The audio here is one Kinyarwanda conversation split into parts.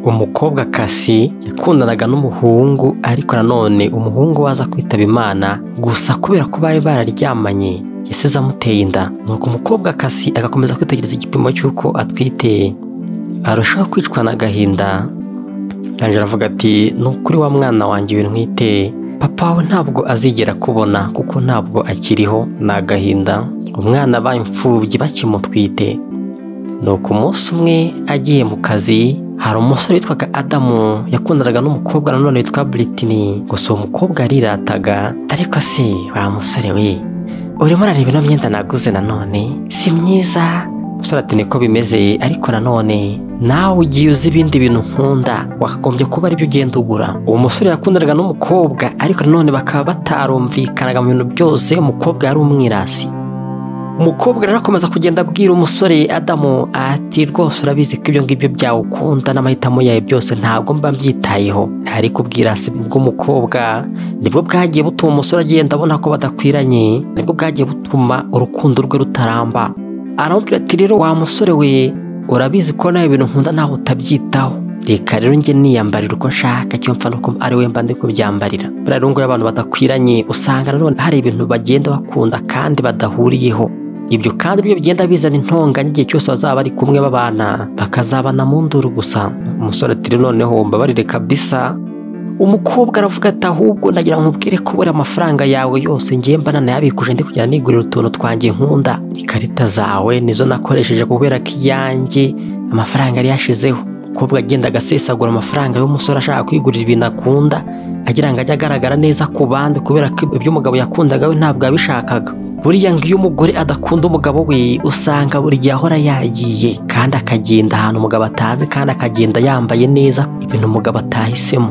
Umukobwa Cassie yakundanaga n'umuhungu ariko nanone umuhungu we aza kwitaba Imana gusa kubera ko bari bararyamanye yasize amuteye inda nuko umukobwa Cassie agakomeza kwitegereza igipimo cy'uko atwite arushaho kwicwa n'agahinda Angela aravuga ati ni ukuri wa mwana wanjye wintwite papa we ntabwo azigera akubona kuko ntabwo akiriho ni agahinda umwana abaye imfubyi bakimutwite nuko umunsi umwe agiye mu kazi hari umusore witwaga adamu yakundanaga n'umukobwa nanone witwa Britney gusa uwo mukobwa yarirataga ariko se wa musore we urimo urareba ino myenda naguze nanone si myiza umusore ati niko bimeze ariko nanone nawe ugiye uzi ibindi bintu nkunda wakagombye kuba aribyo ugenda ugura uwo musore yakundanaga n'umukobwa ariko nanone bakaba batarumvikanaga mu bintu byose umukobwa yari umwirasi umukobwa rero akomeza kugenda abwira umusore adamu ati rwose urabizi ko ibyo ngibyo byawe ukunda n'amahitamo yawe byose ntabwo mba mbyitayeho ariko ubwirasi bw'umukobwa nibwo bwagiye butuma umusore agenda abona ko badakwiranye nibwo bwagiye butuma urukundo rwe rutaramba aramubwira ati rero wa musore we urabizi ko nawe ibintu nkunda nawe utabyitaho reka rero njye niyambarira uko nshaka icyo mpfa nuko ari we mba ndi kubyambarira buriya rero ngo iyo abantu badakwiranye usanga nanone hari ibintu bagenda bakunda kandi badahuriyeho ibyo kandi byo bigenda bizana intonganya igihe cyose bazaba bari kumwe babana bakazabana mu nduru gusa umusore ati rero noneho mbabarire kabisa umukobwa aravuga ati ahubwo ndagira nkubwire ko buriya amafaranga yawe yose ngiye mba nanayabikuje ndi kugenda nigurira utuntu twanjye nkunda ikarita zawe nizo nakoresheje kubera ko iyanjye amafaranga yari yashizeho umukobwa agenda agasesagura amafaranga y'umusore ashaka kwigurira ibintu akunda agira ngo ajye agaragara neza ku bandi kubera ko ibyo umugabo yakundaga we ntabwo yabishakaga buriya ngo iyo umugore adakunda umugabo we usanga buri gihe ahora yagiye kandi akagenda ahantu umugabo atazi kandi akagenda yambaye neza ibintu umugabo atahisemo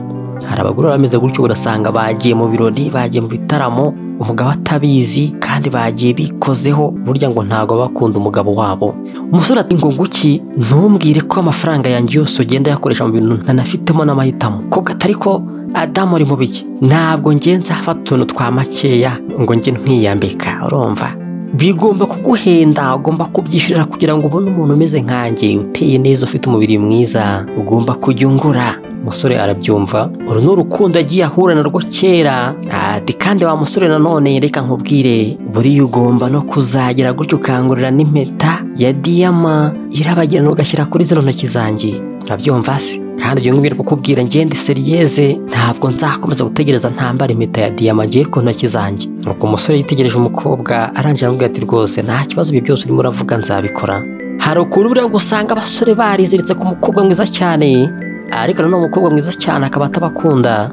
hari abagore bameze gutyo urasanga bagiye mu birori bagiye mu bitaramo umugabo atabizi kandi bagiye bikozeho burya ngo ntabwo baba bakunda umugabo wabo umusore ati ngo nguki ntumbwire ko amafaranga yanjye yose ugenda yakoresha mu bintu ntanafitemo n'amahitamo kobwa atari ko adamu uri mu biki ntabwo ngenza hafata utuntu twa makeya ngo njye ntiyambika urumva bigomba kuguhenda ugomba kubyishyurira kugira ngo ubone umuntu umeze nkanjye uteye neza ufite umubiri mwiza ugomba kujya ungura umusore arabyumva uru ni urukundo agiye ahura narwo kera ati kandi wa musore nanone reka nkubwire buriya ugomba no kuzagera gutyo ukangurira n'impeta ya diyama irabagirana ugashyira kuri zino ntoki zanjye urabyumva se kandi ibyo ngibyo kukubwira ngende seriyeze ntabwo nzakomeza gutegereza ntambara impeta ya diyama ngiye ku ntoki zanjye nuko umusore yitegereje umukobwa arangira aramubwira ati rwose nta kibazo ibi byose urimo uravuga nzabikora hari ukuntu buriya ngo usanga abasore bariziritse ku mukobwa mwiza cyane ariko nanone umukobwa mwiza cyane akaba atabakunda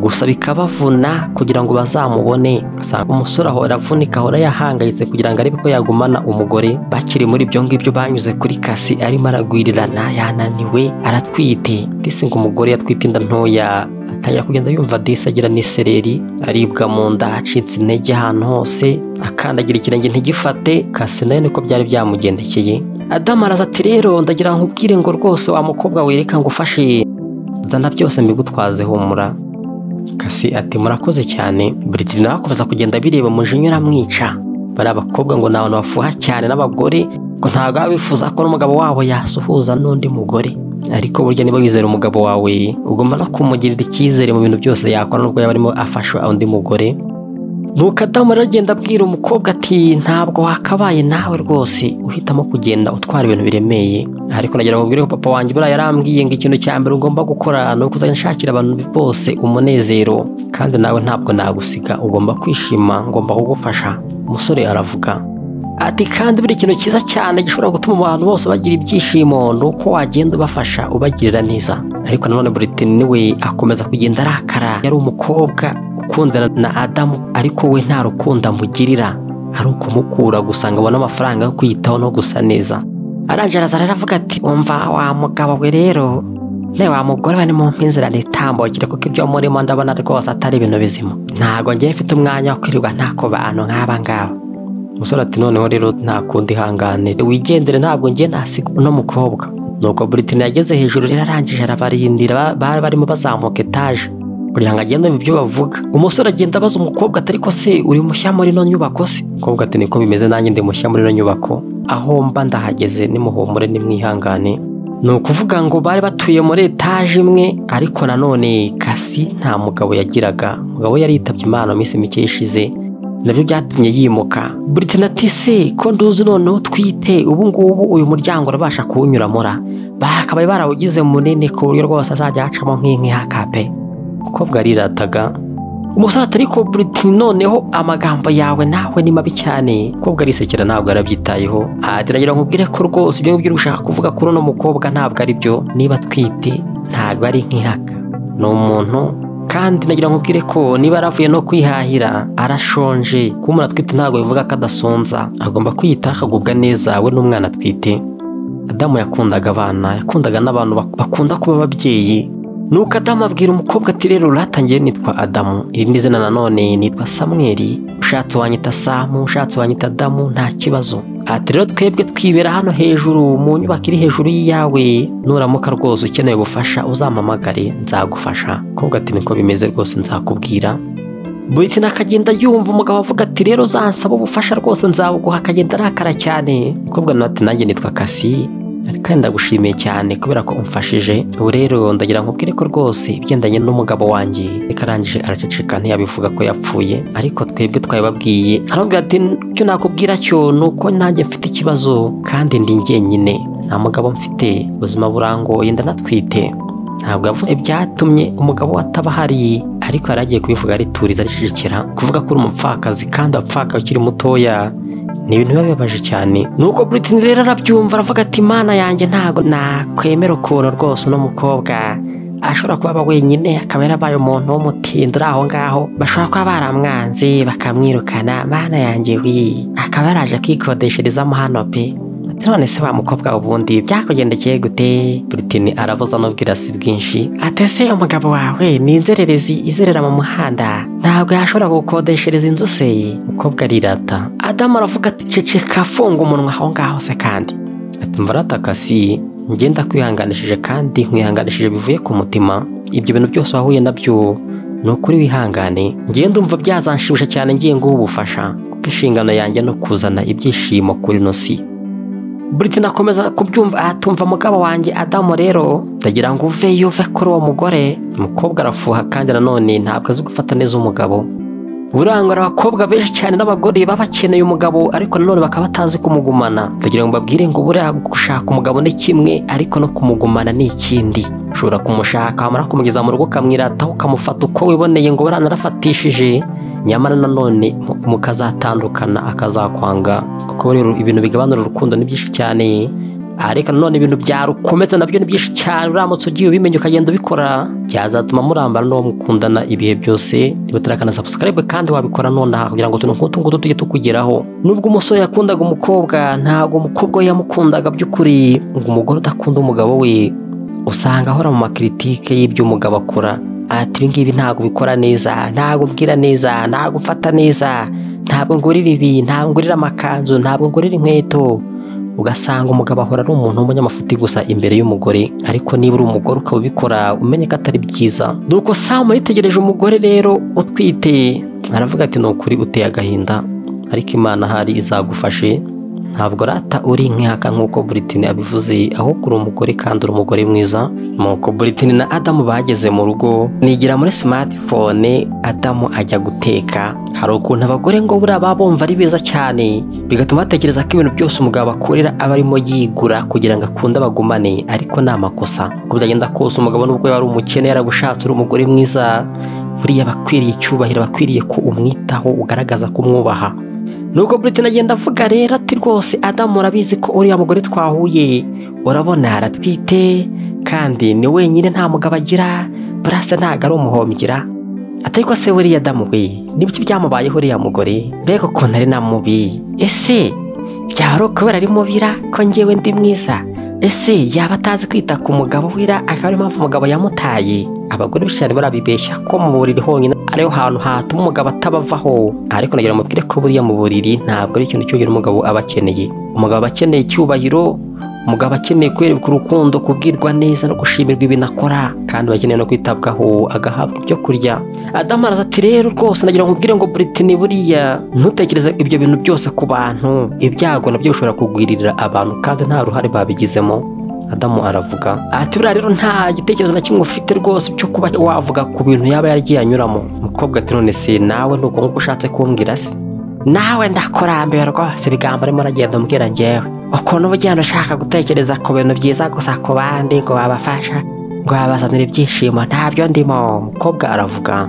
gusa bikabavuna kugira ngo bazamubone usanga umusore ahora avunika ahora yahangayitse kugira ngo arebe ko yagumana umugore bakiri muri ibyo ngibyo banyuze kuri kasi arimo aragwirirana yananiwe aratwite ndetse ngo umugore yatwite inda ntoya atangira kugenda yumva disi agira n'isereri aribwa mu nda acitse intege ahantu hose akandagira ikirenge ntigifate kasi nayo niko byari byamugendekeye adamu araza ati rero ndagira nkubwire ngo rwose wa mukobwa wereka ngo ufashe zana byose mbigutwaze humura kasi ati murakoze cyane Britney nawe akomeza kugenda bireba umujinya uramwica bari abakobwa ngo ni abantu bafuha cyane n'abagore ngo ntabwo baba bifuza ko n'umugabo wabo yasuhuza n'undi mugore ariko burya niba wizera umugabo wawe ugomba no kumugirira icyizere mu bintu byose yakora n'ubwo yaba arimo afasha undi mugore nuko adamu rero agenda abwira umukobwa ati ntabwo wakabaye nawe rwose uhitamo kugenda utwara ibintu biremeye ariko nagira ngo ubwire ko papa wanjye buriya yarambwiye ngo ikintu cya mbere ugomba gukora ni ukuzajya nshakira abantu bose umunezero kandi nawe ntabwo nagusiga ugomba kwishima ngomba kugufasha umusore aravuga ati kandi buri kintu cyiza cyane gishobora gutuma abantu bose bagira ibyishimo ni uko wagenda ubafasha ubagirira neza ariko nanone Britney we akomeza kugenda arakara yari umukobwa ukundana na adamu ariko we nta rukundo amugirira ari ukumukura gusa ngo abone amafaranga yo kwiyitaho no gusa neza arangije araza rero avuga ati umva wa mugabo we rero nawe wa mugore we ni mu mpinzira ritambukire kuko ibyo murimo ndabona rwose atari ibintu bizima ntabwo ngiye mfite umwanya wo kwirirwa ntako bantu nk'aba ngaba umusore ati noneho rero nta kundi ihangane wigendere ntabwo ngiye nasiga uno mukobwa nuko Britney yageze hejuru rero arangije arabarindira bari barimo bazamuka etaje kugira ngo agende ibyo bavuga umusore agenda abaza umukobwa atari ko se uri mushya muri ino nyubako se umukobwa ati niko bimeze nanjye ndi mushya muri ino nyubako aho mba ndahageze nimuhumure nimwihangane ni ukuvuga ngo bari batuye muri etaje imwe ariko nanone kasi nta mugabo yagiraga umugabo yari yitabye imana mu minsi mike ishize nabyo byatumye yimuka Britain ati se ko nduzi noneho twite ubu ngubu uyu muryango urabasha kuwunyuramura bakabaye barawugize munini ku buryo rwose azajya hacamo nk'inkihakape umukobwa arirataga umusore atari ko Britain noneho amagambo yawe nawe ni mabi cyane umukobwa arisekera ntabwo yarabyitayeho ateragira nkubwire ko rwose ibyo ngibyo ushaka kuvuga kuri uno mukobwa ntabwo ari byo niba twite ntabwo ari nk'ihaka ni umuntu kandi nagira nkubwire ko niba yaravuye no kwihahira arashonje kuba umuntu atwite ntabwo bivuga ko adasonza agomba kwiyitaho akagubwa neza we n'umwana atwite adamu yakundaga abana yakundaga n'abantu bak- bakunda kuba ababyeyi nuko adamu abwira umukobwa ati rero uratangiye nitwa adamu iri ni izina nanone nitwa samweli ushatse wanyita samu ushatse wanyita adamu nta kibazo ati rero twebwe twibera hano hejuru mu nyubako iri hejuru y'iyawe nuramuka rwose ukeneye ubufasha uzampamagare nzagufasha umukobwa ati niko bimeze rwose nzakubwira Britain akagenda yumva umugabo avuga ati rero uzansaba ubufasha rwose nzabuguha akagenda arakara cyane umukobwa nawe ati nanjye nitwa kasi ariko ndagushimiye cyane kubera ko umfashije ubu rero ndagira nkubwire ko rwose ibigendanye n'umugabo wanjye reka arangije araceceka ntiyabivuga ko yapfuye ariko twebwe twabibabwiye aramubwira ati icyo nakubwira cyo ni uko nanjye mfite ikibazo kandi ndi njyenyine nta mugabo mfite ubuzima burangoye ndanatwite ntabwo yavuze ibyatumye umugabo we ataba ahari ariko yari agiye kubivuga arituriza aricecekera kuvuga ko uri umupfakazi kandi wapfaka ukiri mutoya ni ibintu biba bibabaje cyane nuko Britain rero arabyumva aravuga ati mana yanjye ntabwo nakwemera ukuntu rwose uno mukobwa ashobora kuba aba wenyine akaba yarabaye umuntu w'umutindo uri aho ngaho bashobora kuba baramwanze bakamwirukana mana yanjye wi akaba yaraje akikodesherezamo hano pe Ati, none se wa mukobwa ubundi byakugendekeye gute Britain aravuza n'ubwirasi bwinshi ati ese umugabo wawe ni inzererezi izerera mu muhanda ntabwo yashobora gukodeshereza inzu se umukobwa arirata adamu aravuga ati ceceka funga umunwa aho ngaho se kandi ati mvarataka si ngenda kwihanganishije kandi nkwihanganishije bivuye ku mutima ibyo bintu byose wahuye nabyo ni ukuri wihangane ngenda umva byazanshimisha cyane ngiye nguha ubufasha kuko inshingano yanjye no kuzana ibyishimo kuri ino si Britain akomeza kubyumva atumva mugabo wanjye Adamu rero ndagira ngo uveyo uve kuri uwo mugore umukobwa arafuha kandi nanone ntabwo azi gufata neza umugabo burangora abakobwa benshi cyane n'abagore baba bakeneye umugabo ariko nanone bakaba batazi kumugumana ndagira ngo mbabwire ngo buriya gushaka umugabo ni kimwe ariko no kumugumana ni ikindi ushobora kumushaka wamara kumugeza mu rugo ukamwirataho ukamufata uko wiboneye ngo buranarafatishije nyamara nanone mu- mukazatandukana akazakwanga kuko rero ibintu bigabanura urukundo ni byinshi cyane ariko nanone ibintu byarukomeza nabyo ni byinshi cyane uramutse ugiye ubimenya ukagenda ubikora byazatuma murambana n'uwo mukundana ibihe byose niba utarakana subscribe kandi wabikora nonaha kugira ngo utuntu nk'utu ngutu tujye tukugeraho nubwo umusore yakundaga umukobwa ntabwo umukobwa we yamukundaga by'ukuri ngo umugore udakunda umugabo we usanga ahora mu makiritike y'ibyo umugabo akora ati ibi ngibi ntabwo ubikora neza ntabwo ubwira neza ntabwo umfata neza ntabwo ngurira ibi ntabwo ngurira amakanzu ntabwo ngurira inkweto ugasanga umugabo ahora ari umuntu w'umunyamafuti gusa imbere y'umugore ariko niba uri umugore ukaba ubikora umenye ko atari byiza nuko samu yitegereje umugore rero utwite aravuga ati ni ukuri uteye agahinda ariko imana ahari izagufashe ntabwo rata uri nk'ihaka nk'uko Britain abivuze ahubwo uri umugore kandi uri umugore mwiza nuko Britain na Adamu bageze mu rugo nigira muri smartphone Adamu ajya guteka hari ukuntu abagore ngo buriya baba bumva ari beza cyane bigatuma batekereza ko ibintu byose umugabo akorera aba arimo yigura kugira ngo akunde abagumane ariko ni amakosa uko byagenda kose umugabo nubwo yaba ari umukene yarabushatse uri umugore mwiza buriya aba akwiriye icyubahiro aba akwiriye ko umwitaho ugaragaza ko umwubaha nuko Britain agenda avuga rero ati rwose Adamu urabizi ko uriya mugore twahuye urabona aratwite kandi ni wenyine nta mugabo agira burasa ntabwo ari umuhombyira atari ko se buriya Adamu we n'ibiki byamubayeho uriya mugore mbega ukuntu ari na mubi ese byaba ari ukubera ari mubira ko njyewe ndi mwiza ese yaba atazi kwita ku mugabo wira akaba ariyo mpamvu umugabo yamutaye abagore benshi cyane barabibeshya ko mu buriri honyine ariho hantu hatuma umugabo atabavaho ariko nagira ngo mubwire ko buriya mu buriri ntabwo ari ikintu cyonyine umugabo aba akeneye umugabo aba akeneye icyubahiro umugabo akeneye kwerekwa urukundo kubwirwa neza no gushimirwa ibintu akora kandi aba akeneye no kwitabwaho agahabwa ibyo kurya adamu araza ati rero rwose nagira ngo mubwire ngo Britain buriya ntutekereze ibyo bintu byose ku bantu ibyago nabyo bishobora kugwirira abantu kandi nta ruhare babigizemo adamu aravuga ati buriya rero nta gitekerezo na kimwe ufite rwose cyo kuba wavuga ku bintu yaba yaragiye anyuramo umukobwa ati none se nawe ni uko nguko ushatse kumbwira se nawe ndakurambirwa si ibigambo arimo aragenda umbwira ngewe ukuntu uba ugenda ushaka gutekereza ku bintu byiza gusa ku bandi ngo babafasha ngo babazanire ibyishimo ntabyo ndimo umukobwa aravuga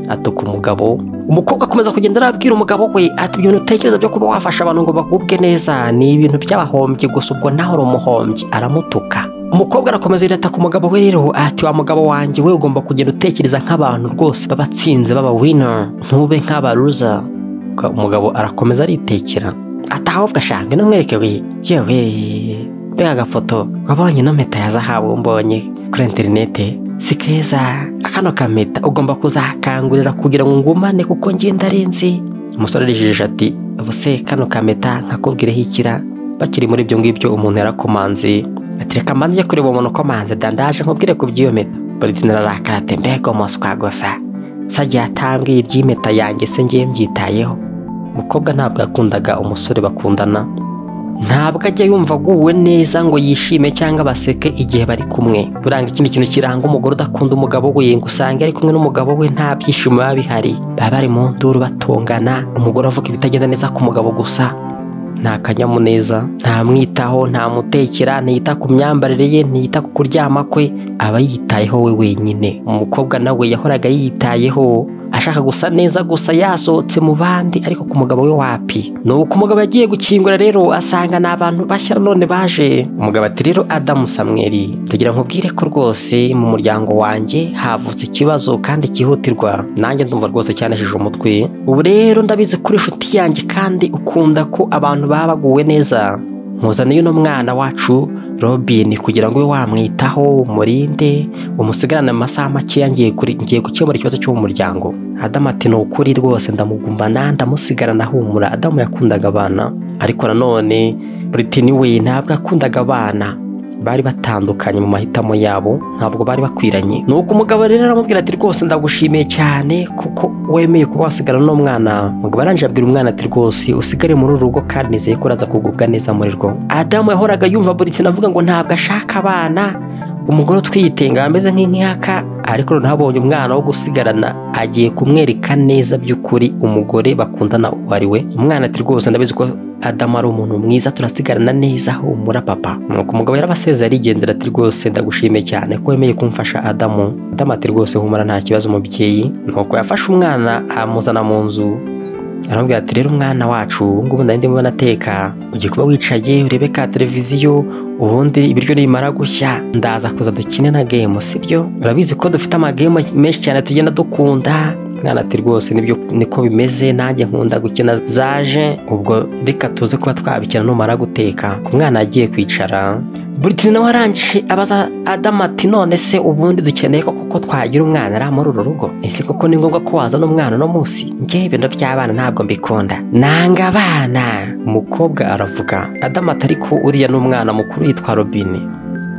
atuka umugabo umukobwa akomeza kugenda arabwira umugabo we ati ibintu utekereza byo kuba wafasha abantu ngo bagubwe neza ni ibintu by'abahombyi gusa ubwo nawe uri umuhombyi aramutuka umukobwa arakomeza yirata ku mugabo we rero ati wa mugabo wanjye we ugomba kugenda utekereza nk'abantu rwose b'abatsinze b'abawina ntube nk'abaruza umugabo arakomeza aritekera ati ahubwo ashanga ino nkwereke we yewe mbega agafoto wabonye ino mpeta ya zahabu mbonye kuri interinete si keza akano kameta ugomba kuzakangurira kugira ngo ngumane kuko njye ndarenze umusore arijeje ati ubuse kano kameta nkakubwireho ikira bakiri muri ibyo ngibyo umuntu yarakomanze ati reka mbanze njye kureba umuntu ukomanze dandaje nkubwire ku by'iyo meta baritina ararakara ati mbega umuswa gusa sajya yatambwiye iby'impeta yanjye se ngiye mbyitayeho umukobwa ntabwo yakundaga umusore bakundana ntabwo ajya yumva aguwe neza ngo yishime cyangwa baseke igihe bari kumwe buranga ikindi kintu kiranga umugore udakunda umugabo we ngo usange ari kumwe n'umugabo we nta byishimo biba bihari baba bari mu nduru batongana umugore avuga ibitagenda neza ku mugabo gusa nta kanyamuneza ntamwitaho ntamutekera ntiyita ku myambarire ye ntiyita ku kuryama kwe aba yitayeho we wenyine umukobwa nawe yahoraga yitayeho ashaka gusa neza gusa yasohotse mu bandi ariko ku mugabo we wapi nuko umugabo yagiye gukingura rero asanga ni abantu bashya none baje umugabo ati rero adamu samweri ndagira ngo ubwire ko rwose mu muryango wanjye havutse ikibazo kandi cyihutirwa nanjye ndumva rwose cyaneshije umutwe ubu rero ndabizi kuri inshuti yanjye kandi ukunda ko abantu baba baguwe neza nkuzaniye uno mwana wacu robin kugira ngo ube wamwitaho umurinde umusigarane amasaha makeya ngiye gukemura ikibazo cyo mu muryango adamu ati ni ukuri rwose ndamugumbana ndamusigarana ahumura adamu yakundaga abana ariko nanone Britney we ntabwo akundaga abana bari batandukanye mu mahitamo yabo ntabwo bari bakwiranye nuko umugabo rero aramubwira ati rwose ndagushimiye cyane kuko wemeye kuba wasigara n'umwana umugabo arangije abwira umwana ati rwose usigare muri uru rugo kandi nizeye ko uraza kugubwa neza muri rwo adamu yahoraga yumva buri kintu avuga ngo ntabwo ashaka abana umugore utwiyitenga ameze nk'inkaka ariko noneho abonye umwana wo gusigarana agiye kumwereka neza by'ukuri umugore bakundana uwo ari we umwana ati rwose ndabizi ko adamu ari umuntu mwiza turasigarana neza humura papa nuko umugabo yarabasezera arigendera ati rwose ndagushimiye cyane ko wemeye kumfasha adamu adamu ati rwose humura nta kibazo umubyeyi nuko yafashe umwana amuzana mu nzu aramubwira ati rero umwana wacu ubu ngubu ndimo banateka ugiye kuba wicaye urebe ka televiziyo ubundi ibiryo nimara gushya ndaza kuza dukine na gemu sibyo urabizi ko dufite amagemu menshi cyane tugenda dukunda mwana ati rwose nibyo niko bimeze nanjye nkunda gukina zaje ubwo reka tuze kuba twabikina numara guteka ku mwana agiye kwicara buri nawe arangije abaza adamu ati none se ubundi dukeneye ko kuko twagira umwana ari muri uru rugo ese koko ni ngombwa ko wazana umwana uno munsi ngewe ibintu by'abana ntabwo mbikunda nanga abana umukobwa aravuga adamu ati ariko uriya ni umwana mukuru yitwa robine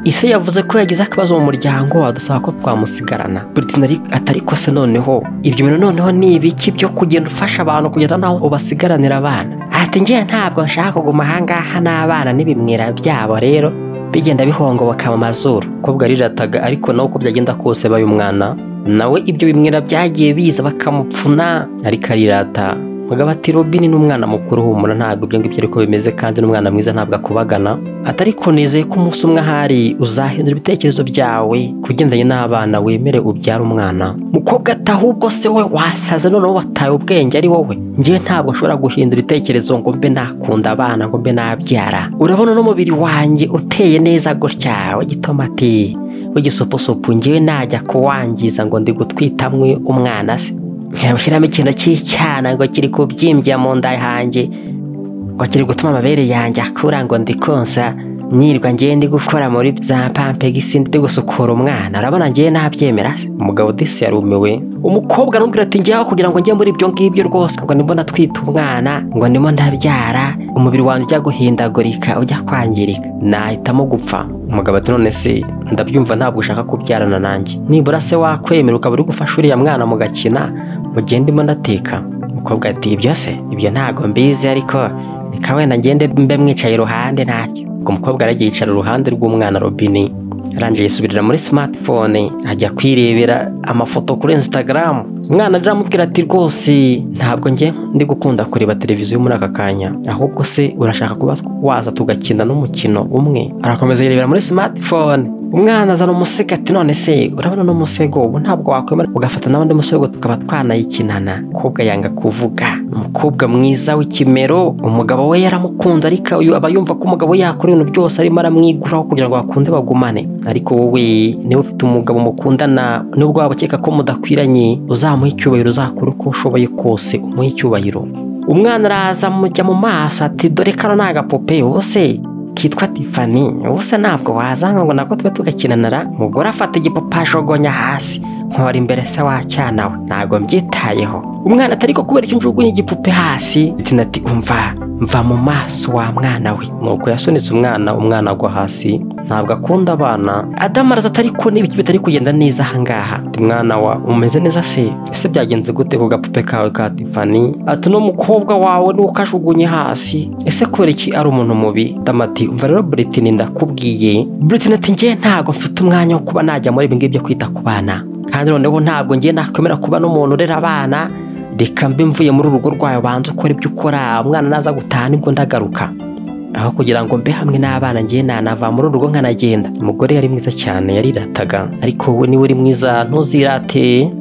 ise yavuze ko yagize akabazo mu muryango adusaba ko twamusigarana buritina atari ko se noneho ibyo bintu noneho ni ibiki byo kugenda ufasha abantu kugeza naho ubasigaranira abana ati ngewe ntabwo nshaka kuguma ahangaha n'abana n'ibimwira byabo rero bigenda bihongoboka mu mazuru umukobwa arirataga ariko nawe uko byagenda kose baye umwana nawe ibyo bimwira byagiye biza bakamupfuna ariko arirata mugabo ati robin ni umwana mukuru humura ntabwo ibyo ngibyo ariko bimeze kandi n'umwana mwiza ntabwo akubagana atari ko nizeye ko umunsi umwe ahari uzahindura ibitekerezo byawe kugendanye n'abana wemere ubyara umwana mukobwa ati ahubwo se we wasaze noneho wataye ubwenge ari wowe ngewe ntabwo nshobora guhindura ibitekerezo ngo mbe nakunda abana ngo mbe nabyara urabona n'umubiri wanjye uteye neza gutya w'igitomati w'igisupusupu ngewe najya kuwangiza ngo ndi gutwitamwe umwana se ntirabushyiramo ikintu cy'icyana ngo kiri kubyimbya mu nda yanjye ngo kiri gutuma amabere yanjye akura ngo ndikonsa nirwa ngiye ndi gukora muri za pampegisi ndi gusukura umwana urabona ngiye nabyemera umugabo disi yarumiwe umukobwa aramubwira ati ngewe kugira ngo njye muri ibyo ngibyo rwose ngo ndimo natwita umwana ngo ndimo ndabyara umubiri wanjye ujya guhindagurika ujya kwangirika nahitamo gupfa umugabo ati none se ndabyumva ntabwo ushaka kubyarana nanjye nibura se wakwemera ukaba uri gufasha uriya mwana mugakina mugihe ndimo ndateka umukobwa ati ibyo se ibyo ntabwo mbizi ariko reka wenda ngende mbe mwicaye iruhande ntacyo ubwo mukobwa yaragiye yicara iruhande rw'umwana robine arangije yisubirira muri smartphone ajya kwirebera amafoto kuri instagram umwana rero aramubwira ati rwose ntabwo njye ndi gukunda kureba televiziyo muri aka kanya ahubwo se urashaka kuba waza tugakina n'umukino umwe arakomeza yirebera muri smartphone umwana azana umusego ati none se urabona no musego ubu ntabwo wakwemera ugafata n'abandi musego tukaba twanayikinana umukobwa yanga kuvuga umukobwa mwiza w'ikimero umugabo we yaramukunze ariko uyu aba yumva ko umugabo we yakora ibintu byose arimo aramwiguraho kugira ngo bakunde bagumane ariko wowe niba ufite umugabo mukundana nubwo waba ukeka ko mudakwiranye uzamuha icyubahiro uzakora uko ushoboye kose umuhe icyubahiro umwana araza amujya mu maso ati dore kano ni agapupe ubuse kitwa tifani ubuse ntabwo wazanga ngo nako tube tugakinanara umugore afata igipupe ashogonya hasi nkora imbere se wacyana we ntabwo mbyitayeho umwana atari ko kubera icyo njugunye igipupe hasi ati umva mva mu maso wa mwana we nuko yasunitse umwana umwana agwa hasi ntabwo akunda abana adamu araza atari ko niba bitari kugenda neza ahangaha mwana wa umeze neza se ese byagenze gute ku gapupe kawe ka tifani ati no mukobwa wawe nuko kajugunye hasi ese kubera iki ari umuntu mubi damati umva rero buritini ndakubwiye buritini ati njye ntabwo mfite umwanya wo kuba najya muri ibi ngibi byo kwita ku bana kandi noneho ntabwo ngiye nakwemera kuba n'umuntu urera abana reka mbe mvuye muri urugo rwawe banza ukora ibyo ukora umwana naza gutaha nibwo ndagaruka aho kugira ngo mbe hamwe n'abana ngiye nanava muri urugo nkanagenda umugore yari mwiza cyane yarirataga ariko we niwe uri mwiza ntuzirate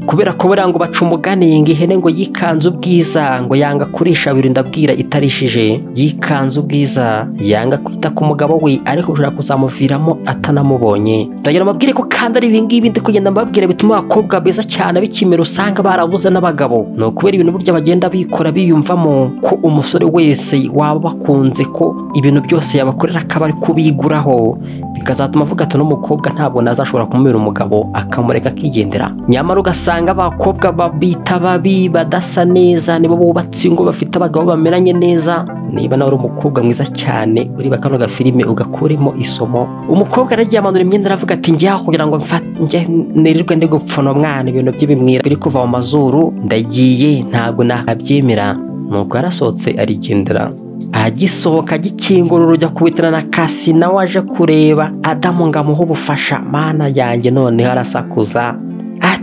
kubera ko buriya ngo baca umugani ngo ihene ngo yikanze ubwiza ngo yanga kurisha birinda bwira itarishije yikanze ubwiza yanga kwita ku mugabo we ariko ushobora kuzamuviramo atanamubonye ndagira amabwire ko kandi ari ibingibi ndi kugenda mbabwira bituma abakobwa beza cyane b'ikimero usanga barabuze n'abagabo ni ukubera ibintu burya bagenda bikora biyumvamo ko umusore wese waba bakunze ko ibintu byose yabakorera akaba ari kubiguraho bikazatuma avuga ati n'umukobwa ntabwo nazashobora kumubera umugabo akamureka akigendera nyamara ugasanga usanga abakobwa babita babi badasa neza nibo bubatse ingo bafite abagabo bameranye neza niba nawe uri umukobwa mwiza cyane ureba kano gafilime ugakuremo isomo umukobwa aragiye amanura imyenda aravuga ati njya kugira ngo mfate nirirwe ndi gupfuna umwana ibintu bye bimwira biri kuva mu mazuru ndagiye ntabwo nakabyemera nuko yarasohotse arigendera agisohoka agikingura urujya kubitana na kasi nawe aje kureba adamu ngo amuhe ubufasha mana yanjye noneho arasakuza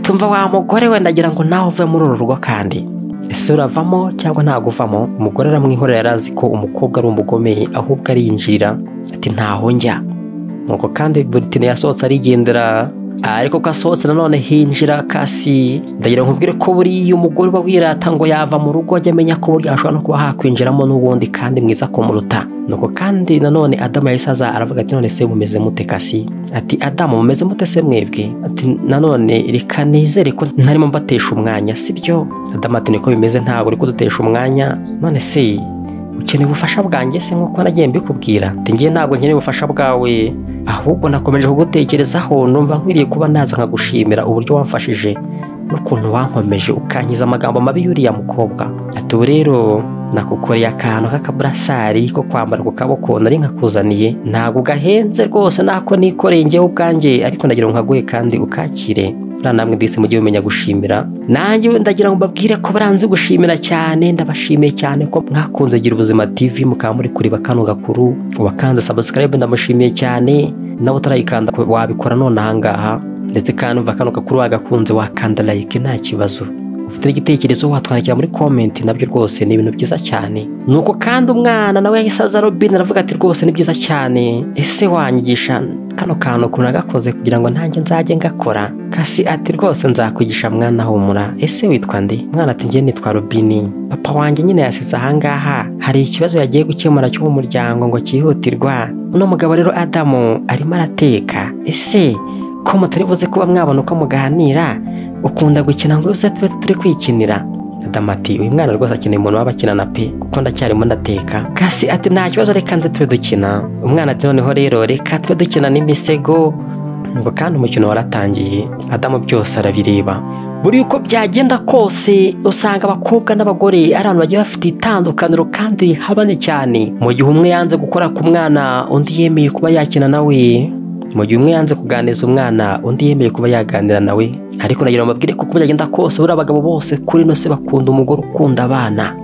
tumva wa mugore we ndagira ngo nawe uve muri uru rugo kandi ese uravamo cyangwa ntabwo uvamo umugore aramwihorera yarazi ko umukobwa ari umugomeye ahubwo arinjirira ati ntaho njya nuko kandi buritine yasohotse arigendera ariko ko asohotse nanone hinjira kasi ndagira ngo nkubwire ko buriya umugore uba wirata ngo yava mu rugo ajya amenya ko burya ashobora no kuba hakwinjiramo n'ubundi kandi mwiza kumuruta nuko kandi nanone adamu yahise aza aravuga ati none se mumeze mute kasi ati adamu mumeze mute se mwebwe ati nanone reka nizere ko ntarimo mbatesha umwanya sibyo adamu ati niko bimeze ntabwo uri kudutesha umwanya none se ukeneye ubufasha bwanjye se nk'uko nagiye mbikubwira ati ngiye ntabwo nkeneye ubufasha bwawe ahubwo nakomeje kugutekerezaho numva nkwiriye kuba naza nkagushimira uburyo wamfashije n'ukuntu wankomeje ukankiza amagambo mabi y'uriya mukobwa ati ubu rero nakukoreye akantu k'akaburasari ko kwambara ku kaboko nari nkakuzaniye ntabwo ugahenze rwose nako nikoreye ngewe ubwanjye ariko ndagira ngo nkaguhe kandi ukakire namwe ndetse mujye mumenya gushimira nanjye ndagira ngo mbabwire ko baranze gushimira cyane ndabashimiye cyane ko mwakunze gira ubuzima tv mukaba muri kureba kano gakuru uwakanze sabusikarayibe ndamushimiye cyane nawe utarayikanda wabikora none ahangaha ndetse kandi umva kano gakuru wagakunze wakanda layike nta kibazo ufite igitekerezo watwandikira muri komenti nabyo rwose ni ibintu byiza cyane nuko kandi umwana nawe yahise aza robine aravuga ati rwose ni byiza cyane ese wanyigisha kano kantu ukuntu nagakoze kugira ngo ntange nzajye ngakora kasi ati rwose nzakwigisha mwana humura ese witwa ndi mwana ati ngiye nitwa robini papa wanjye nyine yasize ahangaha hari ikibazo yagiye gukemura cyo mu muryango ngo cyihutirwa uno mugabo rero adamu arimo arateka ese ko mutari buze kuba mwabona uko muganira ukunda gukina ngo yose tube turi kwikinira adamu ati uyu mwana rwose akeneye umuntu waba akinana pe kuko ndacyarimo ndateka kasi ati nta kibazo reka nze tube dukina umwana ati noneho rero reka tube dukina n'imisego ngo kandi umukino waratangiye adamu byose arabireba buri uko byagenda kose usanga abakobwa n'abagore ari abantu bagiye bafite itandukaniro kandi habane cyane mu gihe umwe yanze gukora ku mwana undi yemeye kuba yakina nawe mu gihe umwe yanze kuganiza umwana undi yemeye kuba yaganira nawe ariko nagira ngo mbabwire ko uko byagenda kose buriya abagabo bose kuri ino se bakunda umugore ukunda abana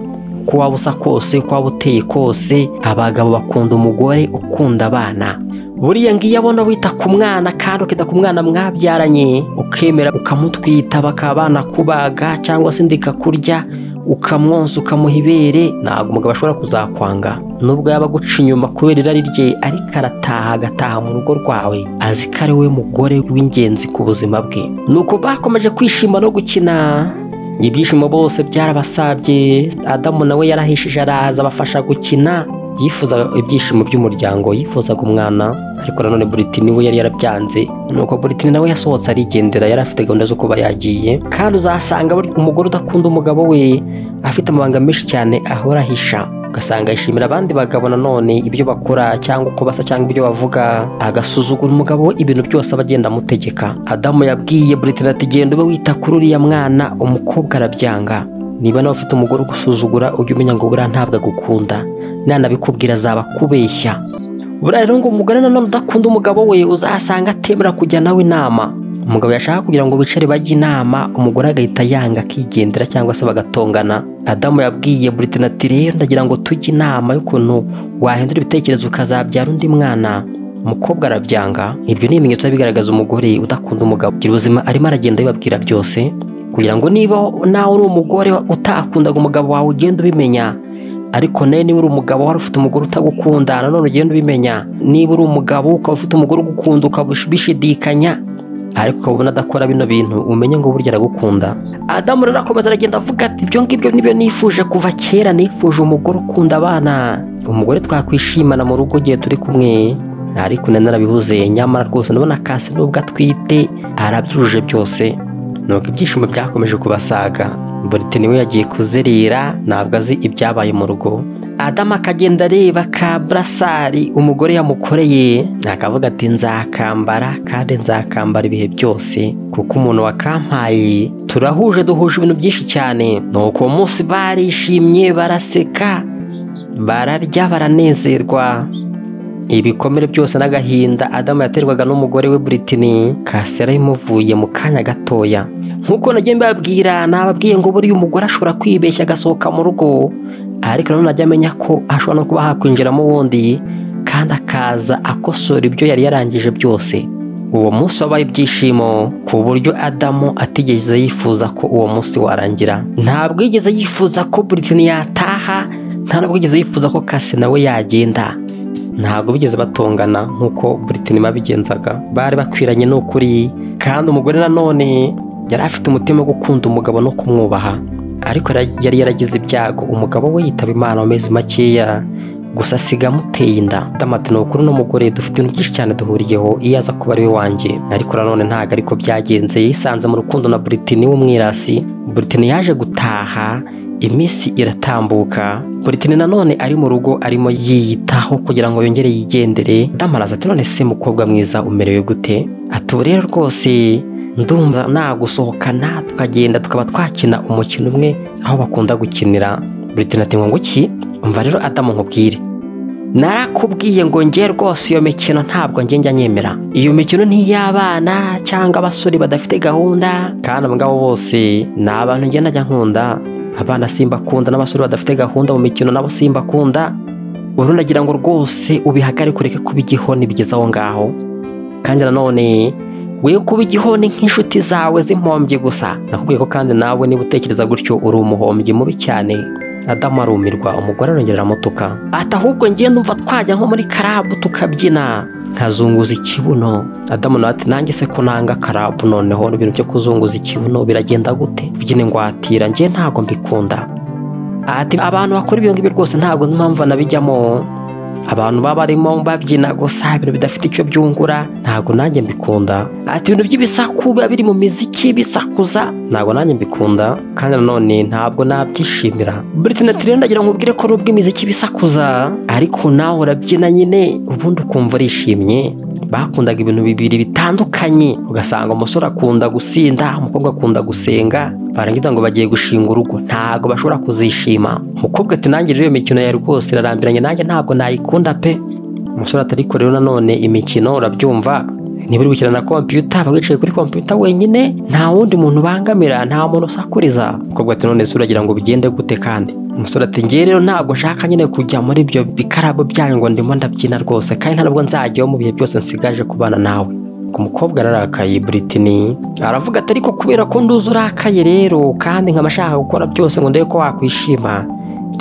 uko waba usa kose uko waba uteye kose abagabo bakunda umugore ukunda abana buriya ngiyo abona wita ku mwana kandi ukita ku mwana mwabyaranye ukemera ukamutwita bakaba banakubaga cyangwa se ndikakurya ukamwonsa ukamuha ibere ntabwo umugabo ashobora kuzakwanga nubwo yaba aguca inyuma kubera irari rye ariko arataha agataha mu rugo rwawe azi ko ari we mugore w'ingenzi ku buzima bwe nuko bakomeje kwishima no gukina ibyishimo bose byarabasabye adamu nawe yarahishije araza abafasha gukina yifuzaga ibyishimo by'umuryango yifuzaga umwana ariko nanone Buritini we yari yarabyanze nuko Buritini nawe yasohotse arigendera yari afite gahunda zo kuba yagiye kandi uzasanga buri umugore udakunda umugabo we afite amabanga menshi cyane ahora ahisha ugasanga yishimira abandi bagabo nanone ibyo bakora cyangwa uko basa cyangwa ibyo bavuga agasuzugura umugabo we ibintu byose aba agenda amutegeka adamu yabwiye Buritini ati genda ube wita kuri uriya mwana umukobwa arabyanga niba nawe ufite umugore ugusuzugura ujye umenya ngo buriya ntabwo agukunda nanabikubwira azaba kubeshya buriya rero ngo umugore nanone udakunda umugabo we uzasanga atemera kujya nawe inama umugabo yashaka kugira ngo bicare bajye inama umugore agahita yanga akigendera cyangwa se bagatongana adamu yabwiye Britain ati rero ndagira ngo tujye inama y'ukuntu wahindura ibitekerezo ukazabyara undi mwana umukobwa arabyanga ibyo ni ibimenyetso biba bigaragaza umugore udakunda umugabo kugira ubuzima arimo aragenda abibabwira byose kugira ngo niba nawe uri umugore utakundaga umugabo wawe ugenda ubimenya ariko nawe niba uri umugabo wari ufite umugore utagukunda nanone ugenda ubimenya niba uri umugabo ukaba ufite umugore ugukunda ukabishidikanya ariko ukaba ubona adakora bino bintu umenye ngo burya aragukunda adamu rero akomeza aragenda avuga ati ibyo ngibyo nibyo nifuje kuva kera nifuje umugore ukunda abana umugore twakwishimana mu rugo igihe turi kumwe ariko nari narabibuze nyamara rwose ndabona kasi n'ubwo atwite arabyujuje byose nuko ibyishimo byakomeje kubasaga Buritini we yagiye kuzerera ntabwo azi ibyabaye mu rugo adamu akagenda areba ka burasari umugore yamukoreye akavuga ati nzakambara kandi nzakambara ibihe byose kuko umuntu wakampaye turahuje duhuje ibintu byinshi cyane nuko uwo munsi barishimye baraseka bararya baranezerwa ibikomere byose n'agahinda adamu yaterwaga n'umugore we Britini kasera imuvuye mu kanya gatoya nk'uko nagiye mbabwira nababwiye ngo buriya umugore ashobora kwibeshya agasohoka mu rugo ariko nanone ajya amenya ko ashobora no kuba hakwinjiramo ubundi kandi akaza akosora ibyo yari yarangije byose uwo munsi wabaye ibyishimo ku buryo adamu atigeze yifuza ko uwo munsi warangira ntabwo yigeze yifuza ko Britini yataha nta nubwo yigeze yifuza ko kase nawe yagenda ntabwo bigeze batongana nk'uko Britain babigenzaga bari bakwiranye n'ukuri kandi umugore nanone yari afite umutima wo gukunda umugabo no kumwubaha ariko yari yaragize ibyago umugabo we yitaba imana mu mezi makeya gusa asiga amuteye inda damati ni ukuri n'umugore dufite ibintu byinshi cyane duhuriyeho iyo aza kuba ari we wanjye ariko nanone ntabwo ariko byagenze yisanze mu rukundo na Britain w'umwirasi Britain yaje gutaha iminsi iratambuka Buritini nanone ari mu rugo arimo yiyitaho kugira ngo yongere yigendere damaraza ati none se mukobwa mwiza umerewe gute ati ubu rero rwose ndumva nagusohokana tukagenda tukaba twakina umukino umwe aho bakunda gukinira Buritini ati ngo iki umva rero adamu nkubwire narakubwiye ngo nge rwose iyo mikino ntabwo nge njya nyemera iyo mikino ni iy'abana cyangwa abasore badafite gahunda kandi abo ngabo bose ni abantu ngenda najya nkunda abana simba akunda n'abasore badafite gahunda mu mikino nabo simba akunda ubu ndagira ngo rwose ubihagarike ureke kuba igihoni bigeze aho ngaho kandi nanone we kuba igihoni nk'inshuti zawe z'impombyi gusa nakubwiye ko kandi nawe niba utekereza gutyo uri umuhombyi mubi cyane adamu arumirwa umugore arongera aramutuka ati ahubwo ngenda umva twajya nko muri karabu tukabyina nkazunguza ikibuno adamu nawe ati nanjye se ko nanga karabu noneho ibintu byo kuzunguza ikibuno biragenda gute kubyina ingwatira njye ntabwo mbikunda ati abantu bakora ibyo ngibyo rwose ntabwo n'impamvu banabijyamo abantu baba barimo babyina gusa ibintu bidafite icyo byungura ntabwo nanjye mbikunda ati ibintu by'ibisaku biba biri mu miziki bisakuza ntabwo nanjye mbikunda kandi nanone ntabwo nabyishimira Britain ati rero ndagira ngo ubwire ko nubwo imiziki bisakuza ariko nawe urabyina nyine ubundi ukumva urishimye bakundaga ibintu bibiri bitandukanye ugasanga umusore akunda gusinda umukobwa akunda gusenga barangiza ngo bagiye gushinga urugo ntabwo bashobora kuzishima umukobwa ati nanjye rero iyo mikino ya rwose irarambiranye nanjye ntabwo nayikunda pe umusore atari rero nanone imikino urabyumva niba uri gukina na kompiyuta aba wicaye kuri kompiyuta wenyine nta wundi muntu ubangamira nta muntu usakuriza umukobwa ati none se uragira ngo bigende gute kandi umusore ati ngewe rero ntabwo nshaka nyine kujya muri ibyo bikarabo byanyu ngo ndimo ndabyina rwose kandi ntabwo nzajyaho mu bihe byose nsigaje kubana nawe ku mukobwa ararakaye Britney aravuga ati ariko kubera ko nduzi urakaye rero kandi nkaba ashaka gukora byose ngo ndebe ko wakwishima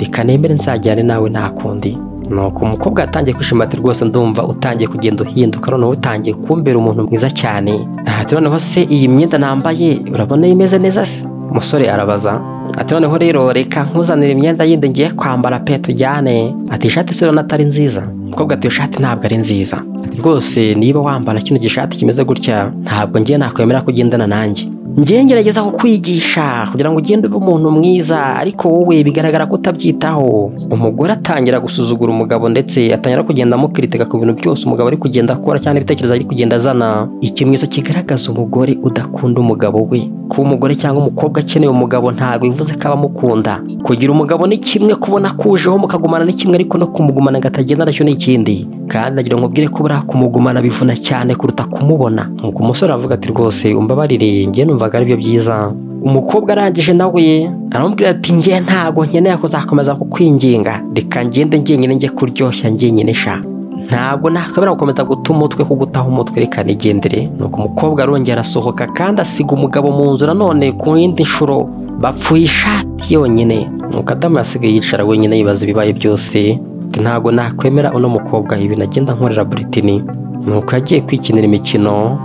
reka nemere nzajyane nawe nta kundi nuko umukobwa yatangiye kwishima ati rwose ndumva utangiye kugenda uhinduka noneho utangiye kumbera umuntu mwiza cyane aha ati noneho se iyi myenda nambaye urabona imeze neza se umusore arabaza ati noneho rero reka nkuzanire imyenda yindi ngiye kwambara pe tujyane ati ishati se urabona atari nziza umukobwa ati iyo shati ntabwo ari nziza ati rwose niba wambara kino gishati kimeze gutya ntabwo ngiye nakwemera ko ugendana nanjye ngewe ngerageza kukwigisha kugira ngo ugende uba umuntu mwiza ariko wowe bigaragara ko utabyitaho umugore atangira gusuzugura umugabo ndetse atangira kugenda amukiritika ku bintu byose umugabo ari kugenda akora cyangwa ibitekerezo ari kugenda azana ikimenyetso kigaragaza umugore udakunda umugabo we kuba umugore cyangwa umukobwa akeneye umugabo ntabwo bivuze ko aba amukunda kugira umugabo ni kimwe kubona akujeho mukagumana ni kimwe ariko no kumugumana ngo atagenda nacyo ni ikindi kandi nagira ngo mbwire ko buriya kumugumana bivuna cyane kuruta kumubona nuko umusore aravuga ati rwose umbabarire ngewe numva numvaga aribyo byiza umukobwa arangije nawe aramubwira ati ngewe ntabwo nkeneye kuzakomeza kukwinginga reka ngende ngenyine njye kuryoshya ngenyine sha ntabwo nakwemera gukomeza guta umutwe kugutaho umutwe reka nigendere nuko umukobwa arongera arasohoka kandi asiga umugabo mu nzu nanone ku yindi nshuro bapfuye ishati yonyine nuko adamu yasigaye yicara wenyine yibaza ibibaye byose ntabwo nakwemera uno mukobwa ibintu agenda nkorera buritini nuko yagiye kwikinira imikino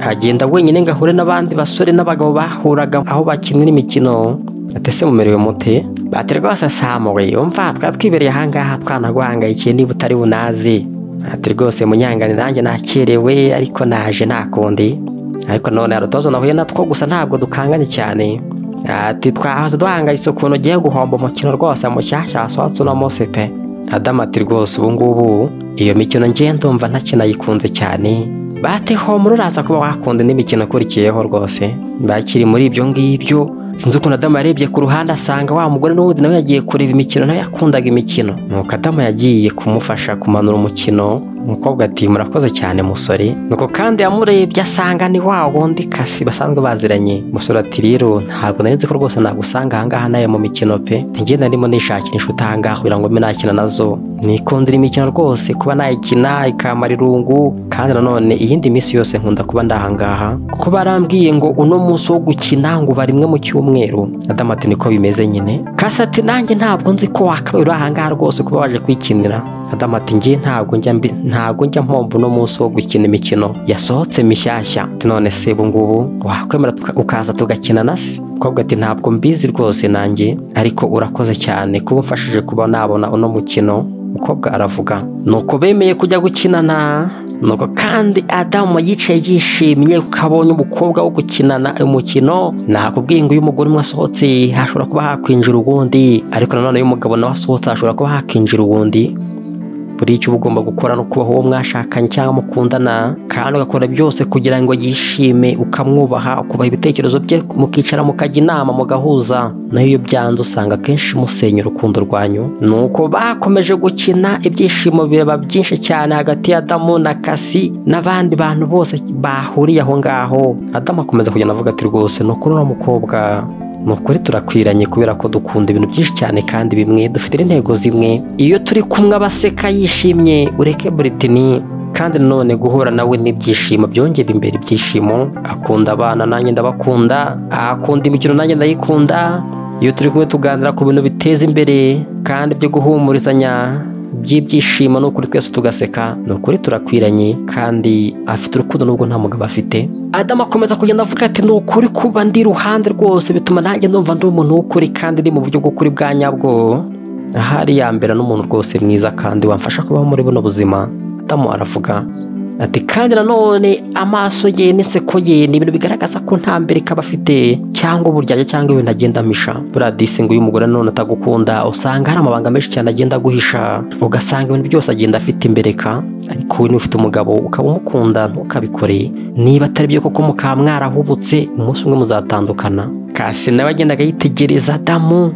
agenda wenyine ngo ahure n'abandi basore n'abagabo bahuraga aho bakinira imikino atese mumerewe mute bati rwose samuwe umva twaba twibereye ahangaha twanaguhangayikiye niba utari bunazi ati rwose munyangane nanjye nakerewe ariko naje nta kundi ariko none hari utubazo nahuye natwo gusa ntabwo dukanganye cyane ati twahoze duhangayitse ukuntu ugiye guhomba umukino rwose mushyashya wasohotse uno munsi pe adamu ati rwose ubu ngubu iyo mikino ndumva ntakinayikunze cyane bateho muri uraza kuba wakunda n'imikino akurikiyeho rwose bakiri muri ibyo ngibyo sinzi ukuntu adamu yarebye ku ruhande asanga wa mugore n'ubundi nawe yagiye kureba imikino nawe yakundaga imikino nuko adamu yagiye kumufasha kumanura umukino umukobwa ati murakoze cyane musore nuko kandi yamurebye asanga ni wa wundi kasi basanzwe baziranye umusore ati rero ntabwo nari nzi ko rwose nagusanga ahangaha nawe mu mikino pe ngenda ndimo nishakisha ahangaha kugira ngo mbe nakina nazo nikundira imikino rwose kuba nayikina ikamara irungu kandi nanone iyindi minsi yose nkunda kuba ndahangaha kuko barambwiye ngo uno munsi wo gukina ngo uba rimwe mu cyumweru adamu ati niko bimeze nyine kasi ati nanjye ntabwo nzi ko wakabaye ahangaha rwose kuba waje kwikinira adamu ati ngiye ntabwo njya mbi ntabwo njya mpomba uno munsi wo gukina imikino yasohotse mishyashya none se ubu ngubu wakwemera ukaza tugakina na se umukobwa ati ntabwo mbizi rwose nanjye ariko urakoze cyane kuba umfashije kuba nabona uno mukino umukobwa aravuga nuko bemeye kujya gukinana nuko kandi adamu yicaye yishimye ukabonye umukobwa wo gukinana umukino nakubwiye ngo iyo umugore umwe asohotse hashobora kuba hakwinjira uwundi ariko nanone iyo umugabo nawe asohotse hashobora kuba hakwinjira uwundi buri icyo uba ugomba gukora ni ukubaho uwo mwashakanye cyangwa mukundana kandi ugakora byose kugira ngo yishime ukamwubaha ukubaha ibitekerezo bye mukicara mukajya inama mugahuza nayo iyo byanze usanga akenshi musenya urukundo rwanyu ni uko bakomeje gukina ibyishimo bireba byinshi cyane hagati ya Adamu na kasi n'abandi bantu bose bahuriye aho ngaho Adamu akomeza kugenda avuga ati rwose ni ukuri uno mukobwa ni ukuri turakwiranye kubera ko dukunda ibintu byinshi cyane kandi bimwe dufite intego zimwe iyo turi kumwe abaseka yishimye ureke buritini kandi nanone guhura nawe n'ibyishimo byongera imbere ibyishimo akunda abana nanjye ndabakunda akunda imikino nanjye ndayikunda iyo turi kumwe tuganira ku bintu biteza imbere kandi byo guhumurizanya by'ibyishimo ni ukuri twese tugaseka ni ukuri turakwiranye kandi afite urukundo nubwo nta mugabo afite adamu akomeza kugenda avuga ati ni ukuri kuba ndi iruhande rwose bituma nanjye numva ndi umuntu w'ukuri kandi ndi mu buryo bw'ukuri bwa nyabwo aha ari iya mbere n'umuntu rwose mwiza kandi wamfasha kubaho muri buno buzima adamu aravuga ati kandi nanone amaso ye n'inseko ye ni ibintu bigaragaza ko nta mbere ikaba afite cyangwa uburyarya cyangwa ibintu agenda amisha buriya disingi uyu mugore nanone atagukunda usanga hari amabanga menshi cyane agenda aguhisha ugasanga ibintu byose agenda afite imbereka ariko we niba ufite umugabo ukaba umukunda ntukabikore niba atari byo koko mukaba mwarahubutse umunsi umwe muzatandukana kasi nawe agendaga yitegereza adamu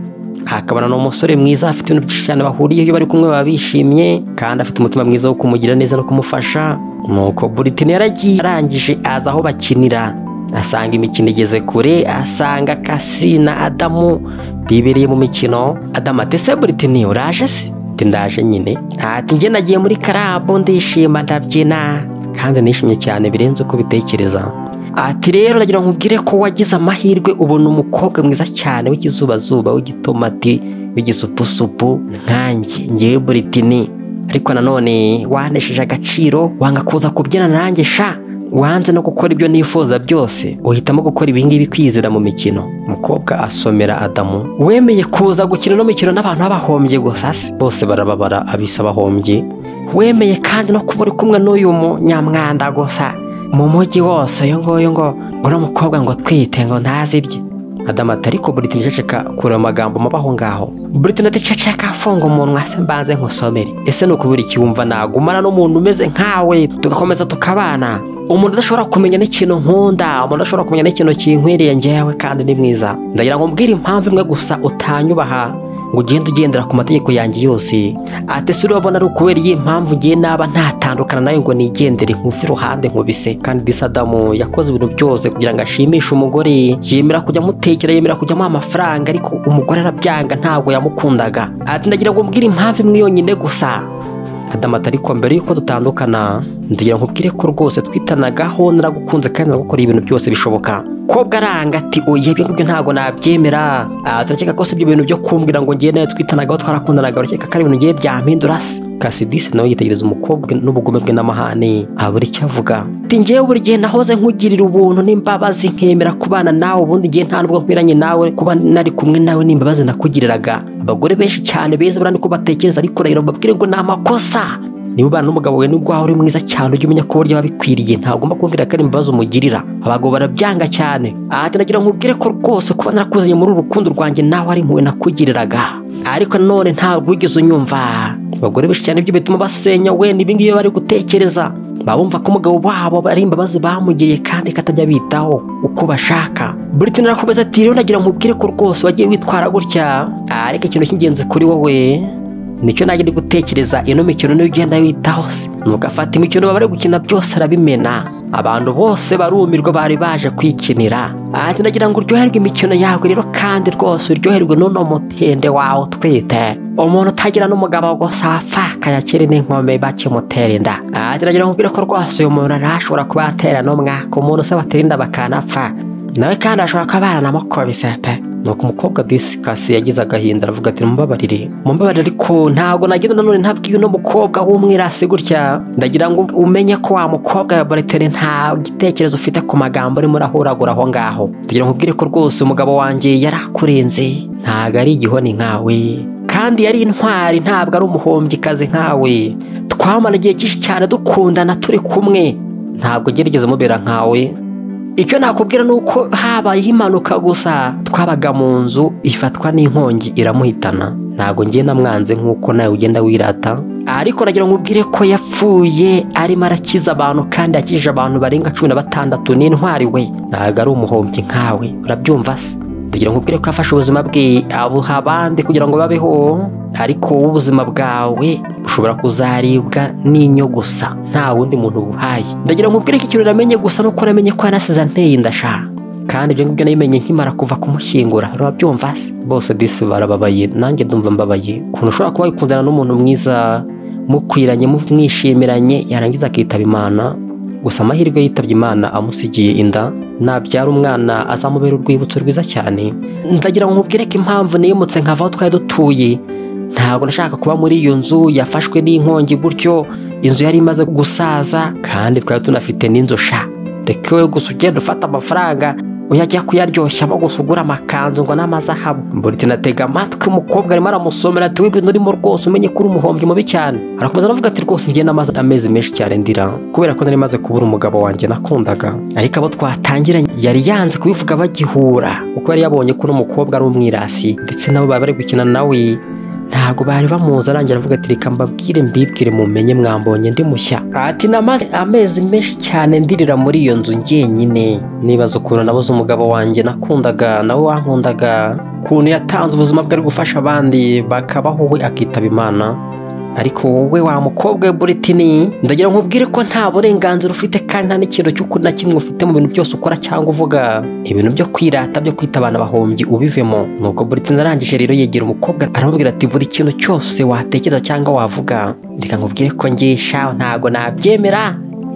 hakabona ni umusore mwiza afite ibintu byinshi cyane bahuriyeho iyo bari kumwe baba bishimye kandi afite umutima mwiza wo kumugira neza no kumufasha nuko Britney yaragiye arangije aza aho bakinira asanga imikino igeze kure asanga kasi na adamu bibereye mu mikino adamu ati ese Britney uraje se ati ndaje nyine ati njye nagiye muri karabu ndishima ndabyina kandi nishimye cyane birenze uko ubitekereza ati rero ndagira ngo nkubwire ko wagize amahirwe ubona umukobwa mwiza cyane w'ikizubazuba w'igitomati w'igisupusupu nkanjye ngewe buritini ariko nanone wanesheje agaciro wanga kuza kubyina nanjye sha wanze no gukora ibyo nifuza byose uhitamo gukora ibingibi kwizera mu mikino umukobwa asomera adamu wemeye kuza gukina ino mikino n'abantu b'abahombye gusa se bose barababara abisa abahombye wemeye kandi no kuba uri kumwe n'uyu munyamwanda gusa mu mujyi wose uyu nguyu ngo ngo uno mukobwa ngo twite ngo ntazi ibye adamu ati ariko Britney ceceka kure amagambo muba aho ngaho Britney ati ceceka funga umunwa se mbanze nkusomere ese ni ukubura ikiwumva nagumana n'umuntu umeze nkawe tugakomeza tukabana umuntu udashobora kumenya n'ikintu nkunda umuntu udashobora kumenya n'ikintu kinkwiriye ngewe kandi ni mwiza ndagira ngo mbwire impamvu imwe gusa utanyubaha ngo ugende ugendera ku mategeko yanjye yose ati si urabona ari ukubera iyi mpamvu ngiye naba ntatandukana nawe ngo nigendere nkuve iruhande nkubise kandi disadamu yakoze ibintu byose kugira ngo ashimishe umugore yemera kujya amutekera yemera kujya amuha amafaranga ariko umugore arabyanga ntabwo yamukundaga ati ndagira ngo mbwire impamvu imwe yonyine gusa adamata ariko mbere y'uko dutandukana ndagira nkubwire ko rwose twitanagaho naragukunze kandi nagukora ibintu byose bishoboka kobwa aranga ati oya ibyo ngibyo ntabwo nabyemera Ah, turakeka ko si ibyo bintu byo kumbwira ngo ngiye nawe twitanagaho twarakundanaga urakeka ko ari ibintu ngiye byampindura se kasidisi nawe yitegereza umukobwa n'ubugome bwe n'amahane abura icyo avuga ati ngewe buri gihe nahoze nkugirira ubuntu n'imbabazi nkemera kubana nawe ubundi gihe nta nubwo nkwiranye nawe kuba nari kumwe nawe n'imbabazi nakugiriraga abagore benshi cyane beza buriya niko batekereza ariko urahira babwire ngo ni amakosa niba ubana n'umugabo wawe nubwo waba uri mwiza cyane ujye umenya ko burya aba bikwiriye ntagomba kumvira ko ari imbabazi umugirira abagabo barabyanga cyane ati nagira ngo nkubwire ko rwose kuba narakuzanye muri uru rukundo rwanjye nawe ari impuhwe nakugiriraga ariko nanone ntabwo wigeze unyumva abagore benshi cyane ibyo bituma basenya we n'ibingibi bari gutekereza baba bumva ko umugabo wabo ari imbabazi bamugiriye kandi katajya bitaho uko bashaka Britney arakomeza ati rero nagira ngo nkubwire ko rwose wagiye witwara gutya ariko ikintu cy'ingenzi kuri wowe nicyo najya ndi gutekereza ino mikino niyo ugenda witaho se ntugafate imikino baba bari gukina byose arabimena abantu bose barumirwa bari baje kwikinira ati nagira ngo uryoherwe imikino yawe rero kandi rwose uryoherwe n'uno mutende wawe utwite umuntu utagira n'umugabo gusa wapfakaye akiri n'inkome bakimutera inda ati nagira ngo mbwire ko rwose uyu muntu arashobora kuba yatera n'umwaka umuntu se batera inda bakanapfa nawe kandi ashobora kuba baranamukubise pe nuko umukobwa disikasi yagize agahinda aravuga ati mumbabarire mumbabarire ariko ntabwo nagenda nanone ntabwiye uno mukobwa w'umwirasi gutya ndagira ngo umenye ko wa mukobwa wa baritere nta gitekerezo ufite ku magambo urimo urahuragura aho ngaho ndagira ngo ubwire ko rwose umugabo wanjye yari akurenze ntabwo ari igihoni nkawe kandi yari intwari ntabwo ari umuhombyikazi nkawe twamara igihe cyinshi cyane dukundana turi kumwe ntabwo gerageza umubera nkawe icyo nakubwira ni uko habayeho impanuka gusa twabaga mu nzu ifatwa n'inkongi iramuhitana ntabwo ngiye namwanze nk'uko nawe ugenda wirata ariko nagira ngo ubwire ko yapfuye arimo arakiza abantu kandi yakijije abantu barenga cumi na batandatu n'intwari we ntabwo ari umuhombyi nkawe urabyumva se ndagira ngo ubwire ko yafashe ubuzima bwe abuha abandi kugira ngo babeho ariko wowe ubuzima bwawe bushobora kuzaribwa n'inyo gusa nta wundi muntu buhaye ndagira ngo ubwire ko ikintu namenye gusa nuko namenye ko yanasize anteye inda sha kandi ibyo ngibyo nabimenye nkimara kuva kumushyingura urabyumva se bose disi barababaye nanjye ndumva mbabaye ukuntu ushobora kuba wikundana n'umuntu mwiza mukwiranye mumwishimiranye yarangiza akitaba imana gusa amahirwe yitabye imana amusigiye inda nabyara umwana azamubera urwibutso rwiza cyane ndagira ngo nkubwire ko impamvu niyimutse nkava aho twari dutuye ntabwo nashaka kuba muri iyo nzu yafashwe n'inkongi gutyo inzu yari imaze gusaza kandi twari tunafite n'inzu sha reka wowe gusa ugenda ufata amafaranga uyajya kuyaryoshya abo gusa ugura amakanzu ngo n'amazahabu Buritina atega amatwi umukobwa arimo aramusomera ati w'ibintu urimo rwose umenye ko uri umuhombyi mubi cyane arakomeza aravuga ati rwose njye namaze amezi menshi cyane ndira kubera ko nari maze kubura umugabo wanjye nakundaga ariko abo twatangiranye yari yanze kubivuga bagihura kuko yari yabonye ko uno mukobwa ari umwirasi ndetse nabo baba bari gukina nawe ntabwo bari bamuzi arangira avuga ati reka mbabwire mbibwire mumenye mwambonye ndi mushya ati namaze amezi menshi cyane ndirira muri iyo nzu njyenyine nibaza ukuntu nabuze umugabo wanjye nakundaga nawe wankundaga ukuntu yatanze ubuzima bwe ari gufasha abandi bakabaho we akitaba imana ariko wowe wa mukobwa we buritini ndagira ngo nkubwire ko nta burenganzira ufite kandi nta n'ikintu cy'uko na kimwe ufite mu bintu byose ukora cyangwa uvuga ibintu byo kwirata byo kwita abana bahombyi ubivemo nubwo buritini arangije rero yegera umukobwa aramubwira ati buri kintu cyose watekereza cyangwa wavuga reka nkubwire ko ngisha ntago nabyemera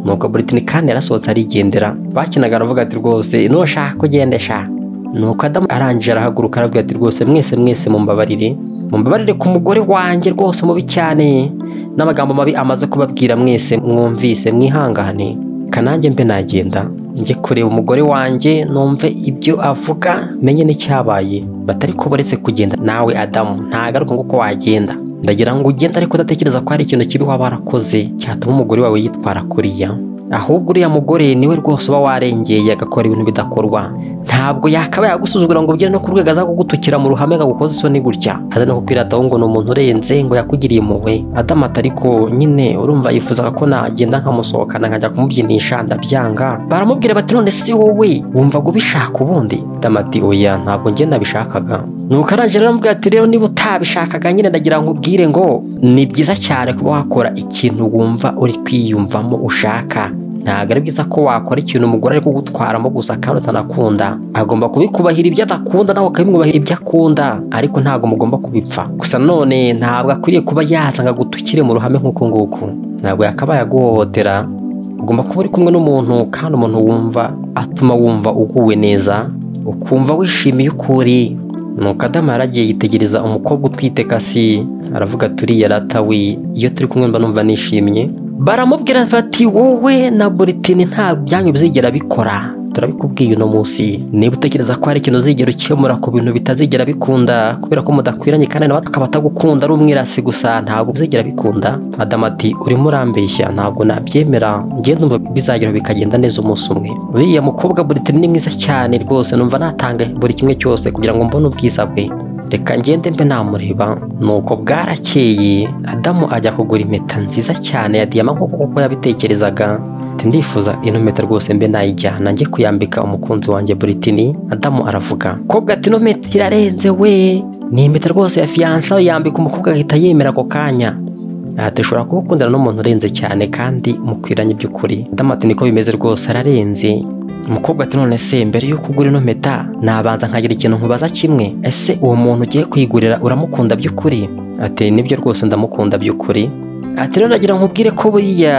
nubwo buritini kandi yarasohotse arigendera bakinaga aravuga ati rwose nushaka kugendesha nuko adamu arangije arahaguruka arabwira ati rwose mwese mwese mumbabarire mumbabarire ku mugore wanjye rwose mubi cyane n'amagambo mabi amaze kubabwira mwese mwumvise mwihangane kanange mbe nagenda njye kureba umugore wanjye numve ibyo avuga menye n'icyabaye batari ko uretse kugenda nawe adamu ntagaruka ngo uko wagenda ndagira ngo ugende ariko udatekereza ko hari ikintu kibi waba warakoze cyatuma umugore wawe yitwara kuriya ahubwo uriya mugore niwe rwose uba warengeye agakora ibintu bidakorwa ntabwo yakabaye agusuzugura ngo ugere no ku rwego aza kugutukira mu ruhame akagukoza isoni gutya aza no kukwirataho ngo ni umuntu urenze ngo yakugiriye impuhwe adamata ariko nyine urumva yifuzaga ko nagenda nkamusohokana nkajya kumubyinisha ndabyanga baramubwira bati none si wowe wumva ubishaka ubundi adamati oya ntabwo njye nabishakaga nuko arangije rero aramubwira ati rero niba utabishakaga nyine ndagira ngo ubwire ngo ni byiza cyane kuba wakora ikintu wumva uri kwiyumvamo ushaka ntabwo ari byiza ko wakora ikintu umugore ari kugutwaramo gusa kandi utanakunda agomba kubikubahira ibyo adakunda nawe ukabimwubahira ibyo akunda ariko ntabwo mugomba kubipfa gusa none ntabwo akwiriye kuba yazanga gutukire mu ruhame nk'uku nguku ntabwo yakabaye aguhohotera ugomba kuba uri kumwe n'umuntu kandi umuntu wumva atuma wumva uguwe neza ukumva wishimiye uko uri nuko adamu yaragiye yitegereza umukobwa utwite kasi aravuga turiya ratawi iyo turi kumwe mba numva nishimye baramubwira bati wowe na buritini nta byanyu bizigera bikora turabikubwiye uno munsi niba utekereza ko hari ikintu uzigera ukemura ku bintu bitazigera bikunda kubera ko mudakwiranye kandi nawe akaba atagukunda ari umwirasi gusa ntabwo bizigera bikunda adamu ati urimo urambeshya ntabwo nabyemera ngende numva bizagera bikagenda neza umunsi umwe uriya mukobwa buritini ni mwiza cyane rwose numva natanga buri kimwe cyose kugira ngo mbone ubwiza bwe reka ngende mbe namureba nuko bwarakeye adamu ajya kugura impeta nziza cyane ya diyama nk'uko kuko yabitekerezaga ndifuza ino mpeta rwose mbe nayijyana njye kuyambika umukunzi wanjye buritini adamu aravuga kobwa ati ino mpeta irarenze we ni impeta rwose ya fiyansa yambika umukobwa agahita yemera ako kanya aha dushobora kuba ukundana n'umuntu urenze cyane kandi mukwiranye by'ukuri adamu ati niko bimeze rwose ararenze umukobwa ati none se mbere y'uko ugura ino mpeta nabanza nkagira ikintu nkubaza kimwe ese uwo muntu ugiye kuyigurira uramukunda by'ukuri ati nibyo rwose ndamukunda by'ukuri ati rero ndagira nkubwire ko buriya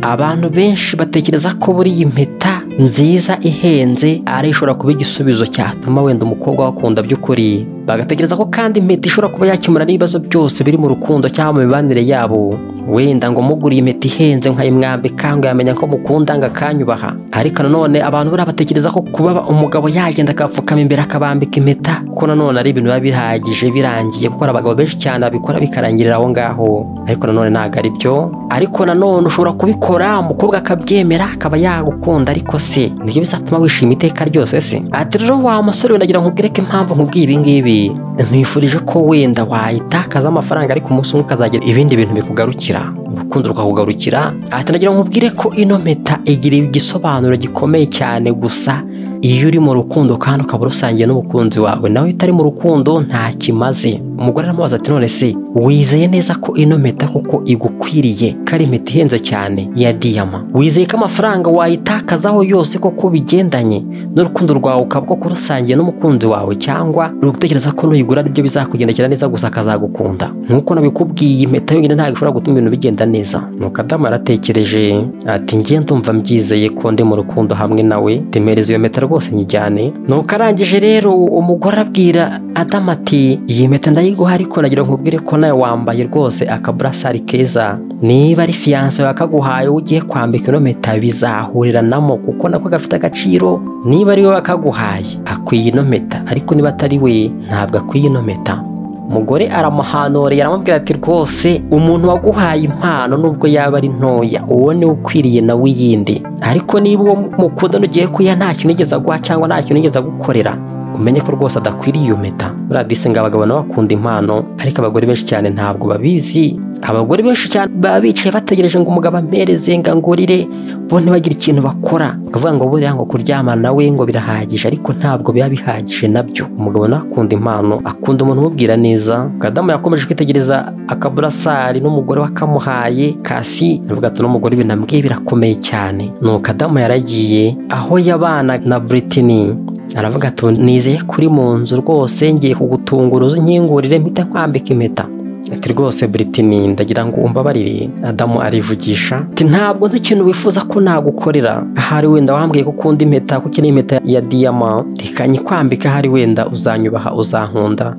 abantu benshi batekereza ko buriya impeta nziza ihenze ari ishobora kuba igisubizo cyatuma wenda umukobwa wakunda by'ukuri bagatekereza ko kandi impeta ishobora kuba yakemura n'ibibazo byose biri mu rukundo cyangwa mu mibanire yabo wenda ngo muguriye impeta ihenze nkayimwambika ngo yamenya ko mukunda ngo akanyubaha ariko nanone abantu buriya batekereza ko kuba umugabo yagenda akapfukama imbere akabambika impeta ko nanone ari ibintu biba bihagije birangiye kuko hari abagabo benshi cyane babikora bikarangirira aho ngaho ariko nanone ntabwo ari byo ariko nanone ushobora kubikora umukobwa akabyemera akaba yagukunda ariko se nibyo bizatuma wishima iteka ryose se ati rero wa musore wenda ngira nkubwire ko impamvu nkubwiye ibi ngibi nkwifurije ko wenda wayitakaza amafaranga ariko umunsi umwe ukazagira ibindi bintu bikugarukira urukundo rukakugarukira ati ndagira nkubwire ko ino mpeta igira igisobanuro gikomeye cyane gusa iyo uri mu rukundo kandi ukaba urusangiye n'umukunzi wawe nawe utari mu rukundo nta kimaze umugore aramubaza ati none se wizeye neza ko ino mpeta kuko igukwiriye ko ari impeta ihenze cyane ya diyama wizeye ko amafaranga wayitakazaho yose kuko bigendanye n'urukundo rwawe ukaba koko urusangiye n'umukunzi wawe cyangwa utekereza ko nuyigura aribyo bizakugendekera neza gusa akazagukunda nk'uko nabikubwiye impeta yonyine ntabwo ishobora gutuma ibintu bigenda neza nuko adamu yaratekereje ati njye ndumva mbyizeye ko ndi mu rukundo hamwe nawe temereza iyo mpeta rwose nyijyane nuko arangije rero umugore arabwira adamu ati iyi mpeta ndayiguha ariko nagira nkubwire ko nawe wambaye rwose akaburasari keza niba ari fiyanse yawe akaguhaye ugiye kwambika ino mpeta bizahuriranamo kuko nako gafite agaciro niba ari wowe akaguhaye akwiye ino mpeta ariko niba atari we ntabwo akwiye ino mpeta umugore aramuhanoreye aramubwira ati rwose umuntu waguhaye impano nubwo yaba ari ntoya uwo niwe ukwiriye nawe iyindi ariko niba uwo mukundana ugiye kuyiha nta kintu yigeze aguha cyangwa nta kintu yigeze agukorera umenye ko rwose adakwiriye iyo mpeta buriya disi ngo abagabo nabo bakunda impano ariko abagore benshi cyane ntabwo babizi abagore benshi cyane baba bicaye bategereje ngo umugabo ampereze ngo angurire bo ntibagire ikintu bakora bakavuga ngo buriya ngo kuryamana nawe ngo birahagije ariko ntabwo biba bihagije nabyo umugabo nawe akunda impano akunda umuntu umubwira neza kadamu yakomeje kwitegereza akaburasari n'umugore we akamuhaye kasi avuga ati n'umugore binambwiye birakomeye cyane nuko adamu yaragiye aho yabana na Britney aravuga ati nizeye kuri mu nzu rwose ngiye kugutungura uzinkingurire mpita nkwambika impeta ati rwose Britney ndagira ngo umbabarire Adamu arivugisha ati ntabwo nzi ikintu wifuza ko nagukorera ahari wenda wambwiye ko ukunda impeta kuko iyi ni impeta ya diyama reka nyikwambike ahari wenda uzanyubaha uzankunda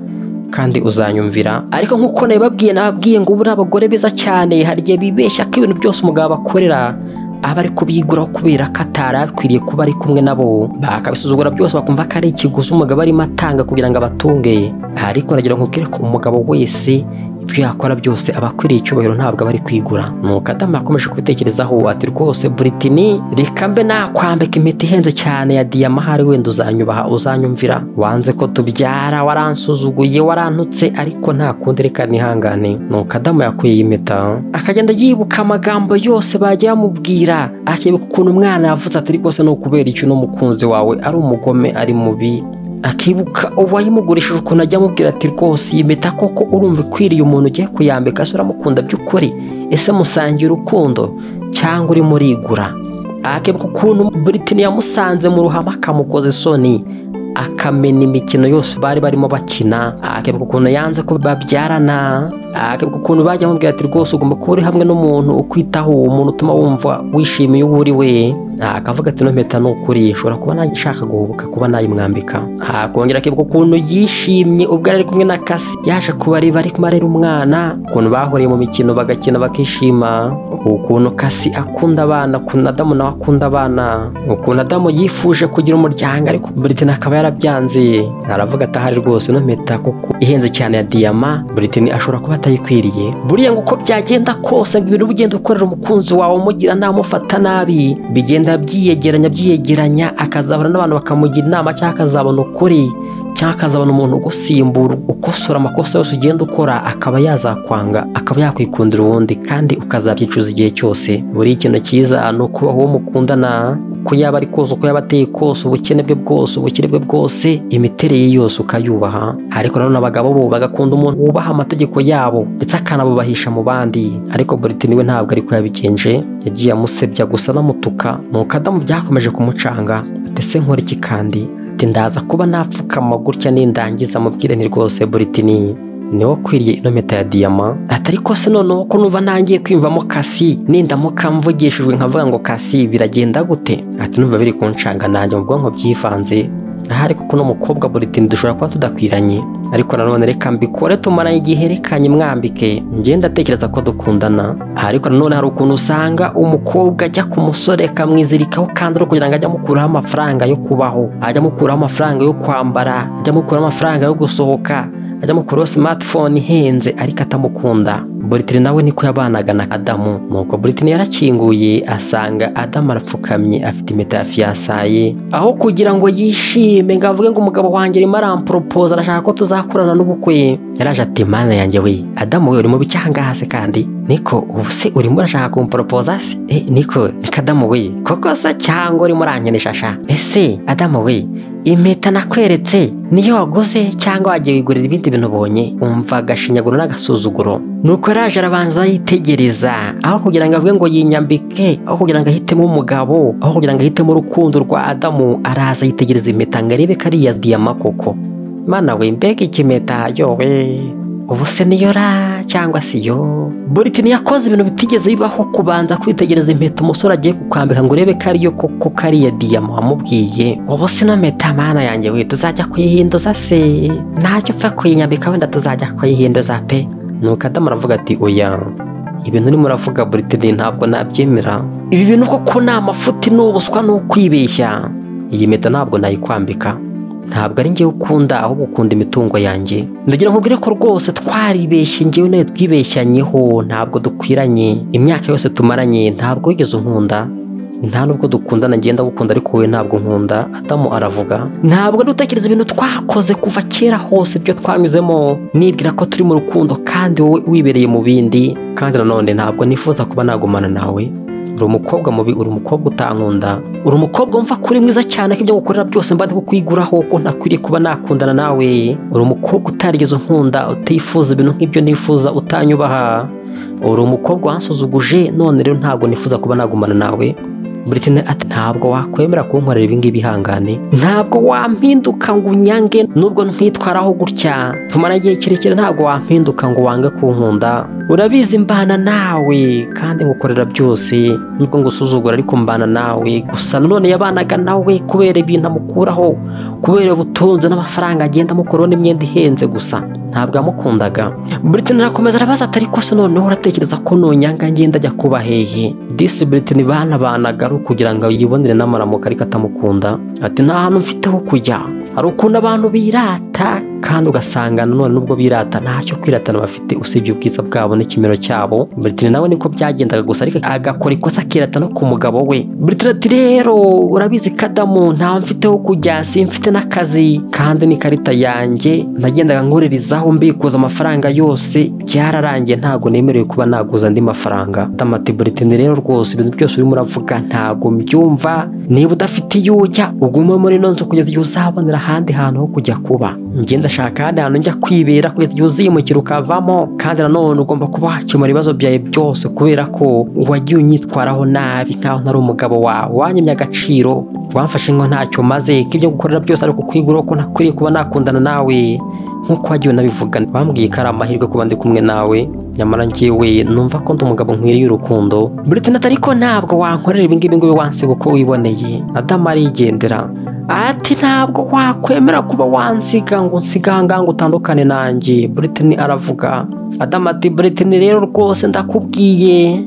kandi uzanyumvira ariko nk'uko nabibabwiye nababwiye ngo ubura abagore beza cyane hari igihe bibeshya ko ibintu byose umugabo abakorera aba ari kubyiguraho kubera ko atari akwiriye kuba ari kumwe nabo bakabisuzugura byose bakumva ko ari ikiguzi umugabo arimo atanga kugira ngo abatunge ariko nagira ngo ubwire ko umugabo wese ibyo yakora byose aba akwiriye icyubahiro ntabwo aba ari kwigura nuko adamu yakomeje kubitekerezaho ati rwose buritini reka mbe nakwambika impeta ihenze cyane ya diyama ahari wenda uzanyubaha uzanyumvira wanze ko tubyara waransuzuguye warantutse ariko nta kundi reka nihangane nuko adamu yakuye iyi impeta akagenda yibuka amagambo yose bagiye bamubwira akibuka ukuntu umwana yavuze ati rwose ni ukubera iki uno mukunzi wawe ari umugome ari mubi akibuka uwayimugurishije ukuntu ajya amubwira ati rwose iyi mpeta koko urumva ikwiriye umuntu ugiye kuyambika se uramukunda by'ukuri ese musangiye urukundo cyangwa urimo urigura akibuka ukuntu Britney yamusanze mu ruhame akamukoza isoni akamena imikino yose bari barimo bakina akibuka ukuntu yanze ko babyarana akibuka ukuntu bajya amubwira ati rwose ugomba kuba uri hamwe n'umuntu ukwitaho umuntu utuma wumva wishimiye uwo uri we akavuga ati mpeta ni ukuri nshobora kuba nashaka guhubuka kuba nayimwambika akongera akibuka ukuntu yishimye ubwo ari kumwe na kasi yaje kubareba ari kumwe arera umwana ukuntu bahuriye mu mikino bagakina bakishima ukuntu kasi akunda abana ukuntu adamu nawe akunda abana ukuntu adamu yifuje kugira umuryango ariko Britney akaba yarabyanze aravuga ati ahari rwose ino mpeta kuko ihenze cyane ya diyama Britney ashobora kuba atayikwiriye buriya ngo uko byagenda kose ngo ibintu ugenda ukorera umukunzi wawe umugira nabi umufata nabi bigenda byiyegeranya byiyegeranya akazabona n'abantu bakamugira inama cyangwa akazabona ukuri cyangwa akazabona umuntu ugusimbura ukosora amakosa yose ugenda ukora akaba yazakwanga akaba yakwikundira uwundi kandi ukazabyicuza igihe cyose buri ikintu cyiza ni ukubaho uwo mukundana uko yaba ari kose uko yaba ateye kose ubukene bwe bwose ubukire bwe bwose imiterere ye yose ukayubaha ariko nanone abagabo bo bagakunda umuntu wubaha amategeko yabo ndetse akanabubahisha mu bandi ariko Britney we ntabwo ariko yabigenje yagiye amusebya gusa anamutuka nuko adamu byakomeje kumucanga ndetse nkora iki kandi ati ndaza kuba napfukama gutya nindangiza mubwire ni rwose Britney ni wakwiriye ino mpeta ya diyama ati ariko se noneho ko numva ntangiye kwiyumvamo kasi nindamuka mvugishijwe nkavuga ngo kasi biragenda gute ati numva biri kunshanga nanjye mu bwonko byivanze ahari kuko uno mukobwa buritini dushobora kuba tudakwiranye ariko nanone reka mbikore tumaranye igihe rekanye mwambike ngenda atekereza ko dukundana ariko nanone hari ukuntu usanga umukobwa ajya ku musore akamwizirikaho kandi kugira ngo ajye amukuraho amafaranga yo kubaho ajya amukuraho amafaranga yo kwambara ajya amukuraho amafaranga yo gusohoka ajya amukuraho smartphone ihenze ariko atamukunda Britney nawe niko yabanaga na Adamu nuko Britney yarakinguye asanga Adamu arapfukamye afite impeta ya fiyasaye aho kugira ngo yishime ngo avuge ngo umugabo wanjye arimo aramporopoza arashaka ko tuzakorana n'ubukwe yaraje ati mana yanjye we Adamu we urimo bicyangaha se kandi niko ubu se urimo urashaka kumporopoza se eh niko reka Adamu we koko se cyangwa urimo urankenesha sha ese Adamu we impeta nakweretse niyo waguze cyangwa wagiye wigurira ibindi bintu ubonye umva agashinyaguro n'agasuzuguro nuko yaraje arabanza yitegereza aho kugira ngo avuge ngo yinyambike aho kugira ngo ahitemo umugabo aho kugira ngo ahitemo urukundo rwa adamu araza yitegereza impeta ngo arebe ko ari iya diyama koko mana we mbega ikimeta yowe ubu se niyo ra cyangwa si yo Britney yakoze ibintu bitigeze bibaho kubanza kwitegereza impeta umusore agiye kukwambika ngo urebe ko ariyo koko kariya diyama wamubwiye ubu se no mpeta mana yanjye we tuzajya kuyihinduza se ntacyo upfa kuyinyambika wenda tuzajya kuyihinduza pe nuko adamu aravuga ati oya ibintu urimo uravuga Britney ntabwo nabyemera ibi bintu koko ni amafuti ni ubuswa ni ukwibeshya iyi mpeta ntabwo nayikwambika ntabwo ari ngewe ukunda ahubwo ukunda imitungo yanjye ndagira ngo ubwire ko rwose twaribeshye ngewe nawe twibeshyanyeho ntabwo dukwiranye imyaka yose tumaranye ntabwo wigeze unkunda nta nubwo dukundana ngenda gukunda ariko wowe ntabwo nkunda adamu aravuga ntabwo ari gutekereza ibintu twakoze kuva kera hose ibyo twanyuzemo nibwira ko turi mu rukundo kandi wowe wibereye mu bindi kandi nanone ntabwo nifuza kuba nagumana nawe uri umukobwa mubi uri umukobwa utankunda uri umukobwa wumva ko uri mwiza cyane ko ibyo gukorera byose mba ndi kukwiguraho ko ntakwiriye kuba nakundana nawe uri umukobwa utarigeze unkunda utifuza ibintu nk'ibyo nifuza utanyubaha uri umukobwa wansuzuguje none rero ntabwo nifuza kuba nagumana nawe Britney ati ntabwo wakwemera kunkorera ibi ngibi ihangane ntabwo wampinduka ngo unyange nubwo ntitwaraho gutya tumara igihe kirekire ntabwo wampinduka ngo wange kunkunda urabizi mbana nawe kandi ngukorera byose nubwo ngusuzugura ariko mbana nawe gusa nanone yabanaga nawe kubera ibintu amukuraho kubera ubutunzi n'amafaranga agenda amukuraho n'imyenda ihenze gusa ntabwo yamukundaga Britney arakomeza arabaza atari kose noneho uratekereza ko nonyanga ngenda ajya kuba hehe disi Britney banabanaga ari ukugira ngo yibonere n'amaramuko ariko atamukunda ati nta hantu mfite ho kujya hari ukuntu abantu birata kandi ugasanga nanone nubwo birata ntacyo kwiratana bafite usibye ubwiza bwabo n'ikimero cyabo Britney nawe niko byagendaga gusa ariko agakora ikosa akirata no ku mugabo we Britney ati rero urabizi kadamu ntawe mfite ho kujya simfite n'akazi kandi n'ikarita yanjye nagendaga nkuririzaho aho mbikuza amafaranga yose byararangiye ntabwo nemerewe kuba naguza andi mafaranga damatiburitini rero rwose ibintu byose urimo uravuga ntabwo mbyumva niba udafite iyo ujya ugume muri ino nzu kugeza igihe uzabonera ahandi hantu ho kujya kuba ngenda shaka ahandi hantu njya kwibera kugeza igihe uzimukira ukavamo kandi nanone ugomba kuba wakemura ibibazo byawe byose kubera ko wagiye unyitwaraho nabi nkaho ntari umugabo wawe wanyemye agaciro wamfashe ngo ntacyo maze ko ibyo gukorera byose ari kukwigura ko nakwiriye kuba nakundana nawe nk'uko wagiye unabivuga bambwiye ko ari amahirwe kuba ndi kumwe nawe nyamara ngewe numva ko ndi umugabo nkwiriye urukundo Britney ati ariko ntabwo wankorera ibi ngibi ngo ube wansiga uko wiboneye Adamu arigendera ati ntabwo wakwemera kuba wansiga ngo nsiga ahangaha ngo utandukane nanjye Britney aravuga Adamu ati Britney rero rwose ndakubwiye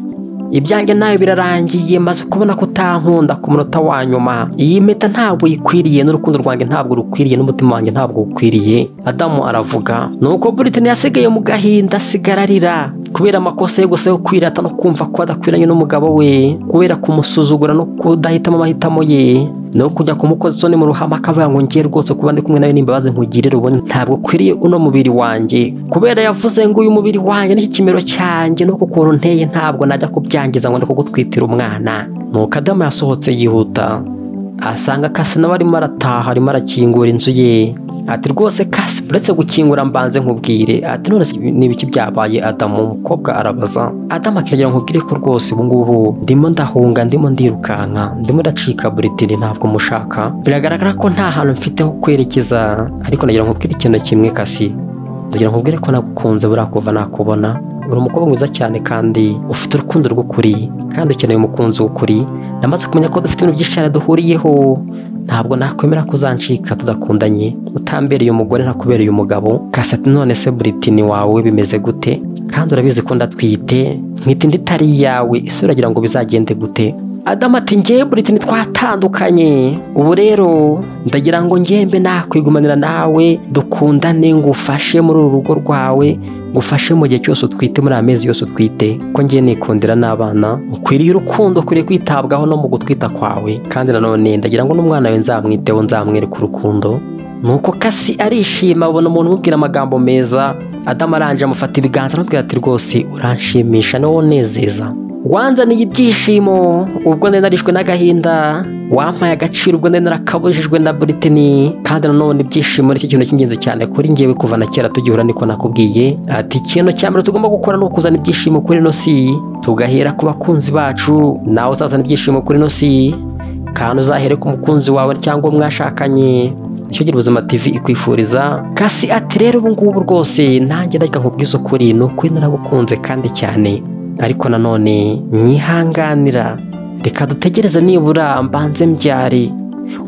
ibyanjye nawe birarangiye maze kubona ko utankunda ku munota wa nyuma iyi mpeta ntabwo ikwiriye n'urukundo rwanjye ntabwo rukwiriye n'umutima wanjye ntabwo ukwiriye adamu aravuga nuko Britney yasigaye mu gahinda asigara arira kubera amakosa yo gusa yo kwirata no kumva ko adakwiranye n'umugabo we kubera kumusuzugura no kudahitamo amahitamo ye no kujya kumukoza isoni mu ruhame akavuga ngo ngiye rwose kuba ndi kumwe nawe n'imbabazi nkugirira ubone ntabwo ukwiriye uno mubiri wanjye kubera yavuze ngo uyu mubiri wanjye n'iki kimero cyanjye no kukuntu nteye ntabwo najya kubyangiza ngo kugutwitira umwana nuko adamu yasohotse yihuta asanga kasi nawe arimo arataha arimo arakingura inzu ye ati rwose kasi uretse gukingura mbanze nkubwire ati none ni ibiki byabaye adamu umukobwa arabaza adamu akiragira nkubwire ko rwose ubungubu ndimo ndahunga ndimo ndirukanka ndimo ndacika buritini ntabwo mushaka biragaragara ko nta hantu mfite ho kwerekeza ariko nagira nkubwire ikintu kimwe kasi ndagira nkubwire ko nagukunze buriya kuva nakubona uri umukobwa mwiza cyane kandi ufite urukundo rw'ukuri kandi ukeneye umukunzi w'ukuri namaze kumenya ko dufite ibintu byinshi cyane duhuriyeho ntabwo nakwemera ko uzancika tudakundanye utambereye umugore ntakubereye umugabo kasati none se buritini wawe bimeze gute kandi urabizi ko ndatwite mwite indi itari iyawe isi uragira ngo bizagende gute adamu ati ngewe buritini twatandukanye ubu rero ndagira ngo ngembe nakwigumanira nawe dukundane ngo ufashe muri uru rugo rwawe ngufashe mu gihe cyose utwite muri amezi yose utwite ko ngiye nikundira n'abana ukwiriye urukundo ukwiriye kwitabwaho no mu gutwita kwawe kandi nanone ndagira ngo n'umwana we nzamwiteho nzamwereka urukundo nuko kasi arishima abona umuntu umubwira amagambo meza adamu aranje amufata ibiganza amubwira ati rwose uranshimisha niwo unezeza wanzaniye ibyishimo ubwo ndenda narishwe n'agahinda wampaye agaciro ubwo ndenda narakabujijwe na Britney kandi nanone ibyishimo nicyo kintu cy'ingenzi cyane kuri ngewe kuva na kera tugihura niko nakubwiye ati ikintu cya mbere tugomba gukora ni ukuzana ibyishimo kuri ino si tugahera ku bakunzi bacu nawe uzazana ibyishimo kuri ino si kandi uzahere ku mukunzi wawe cyangwa mwashakanye nicyo gira ubuzima tv ikwifuriza kasi ati rero ubu ngubu rwose nanjye ndajya nkubwiza ukuri ni ukuri naragukunze kandi cyane ariko nanone mwihanganira reka dutegereze nibura mbanze mbyare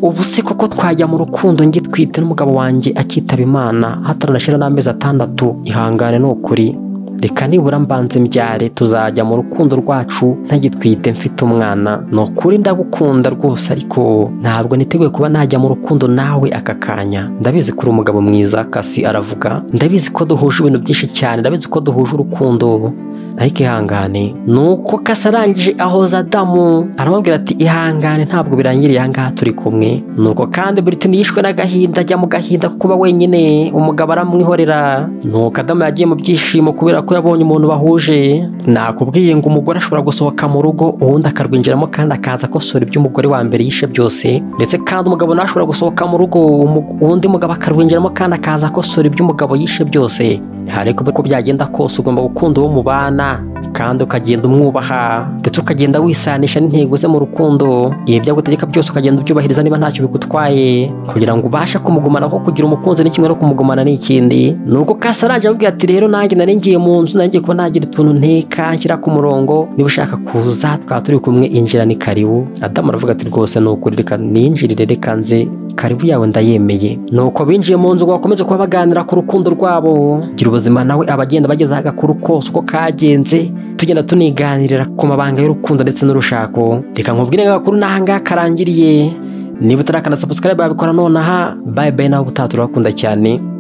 ubu se koko twajya mu rukundo ngitwite n'umugabo wanjye akitaba imana hataranashira n'amezi atandatu ihangane ni ukuri reka nibura mbanze mbyare tuzajya mu rukundo rwacu ntagitwite mfite umwana ni ukuri ndagukunda rwose ariko ntabwo niteguye kuba najya mu rukundo nawe aka kanya ndabizi ko uri umugabo mwiza kasi aravuga ndabizi ko duhuje ibintu byinshi cyane ndabizi ko duhuje urukundo ariko ihangane ni uko kasi arangije ahoza adamu aramubwira ati ihangane ntabwo birangiriye ahangaha turi kumwe ni uko kandi Britney yishwe n'agahinda ajya mu gahinda ko kuba wenyine umugabo aramwihorera ni uko adamu yagiye mu byishimo kubera ko yabonye umuntu bahuje nakubwiye ngo umugore ashobora gusohoka mu rugo ubundi akarwinjiramo kandi akaza akosora ibyo umugore wa mbere yishe byose ndetse kandi umugabo nawe ashobora gusohoka mu rugo umu- undi mugabo akarwinjiramo kandi akaza akosora ibyo umugabo yishe byose ariko uko byagenda kose ugomba gukunda uwo mubana kandi ukagenda umwubaha ndetse ukagenda wisanisha n'intego ze mu rukundo ibi byagutegeka byose ukagenda ubyubahiriza niba ntacyo bigutwaye kugira ngo ubashe kumugumana kuko kugira umukunzi ni kimwe no kumugumana ni ikindi nuko kasa arajya amubwira ati rero nanjye nari ngiye mu nzu nanjye kuba nagira utuntu nteka nshyira ku murongo niba ushaka kuza twaba turi kumwe injira ni karibu adamu aravuga ati rwose ni ukuri reka ninjirire reka nze karibu yawe ndayemeye nuko binjiye mu nzu ngo bakomeze kuba baganira ku rukundo rwabo gira ubuzima nawe abagenda bagezaho agakuru kose uko kagenze tugenda tuniganirira ku mabanga y'urukundo ndetse n'urushako reka nkubwire ngo agakuru n'ahangaha karangiriye niba utarakana subscribe babikora nonaha bye bye nawe ubutaha turabakunda cyane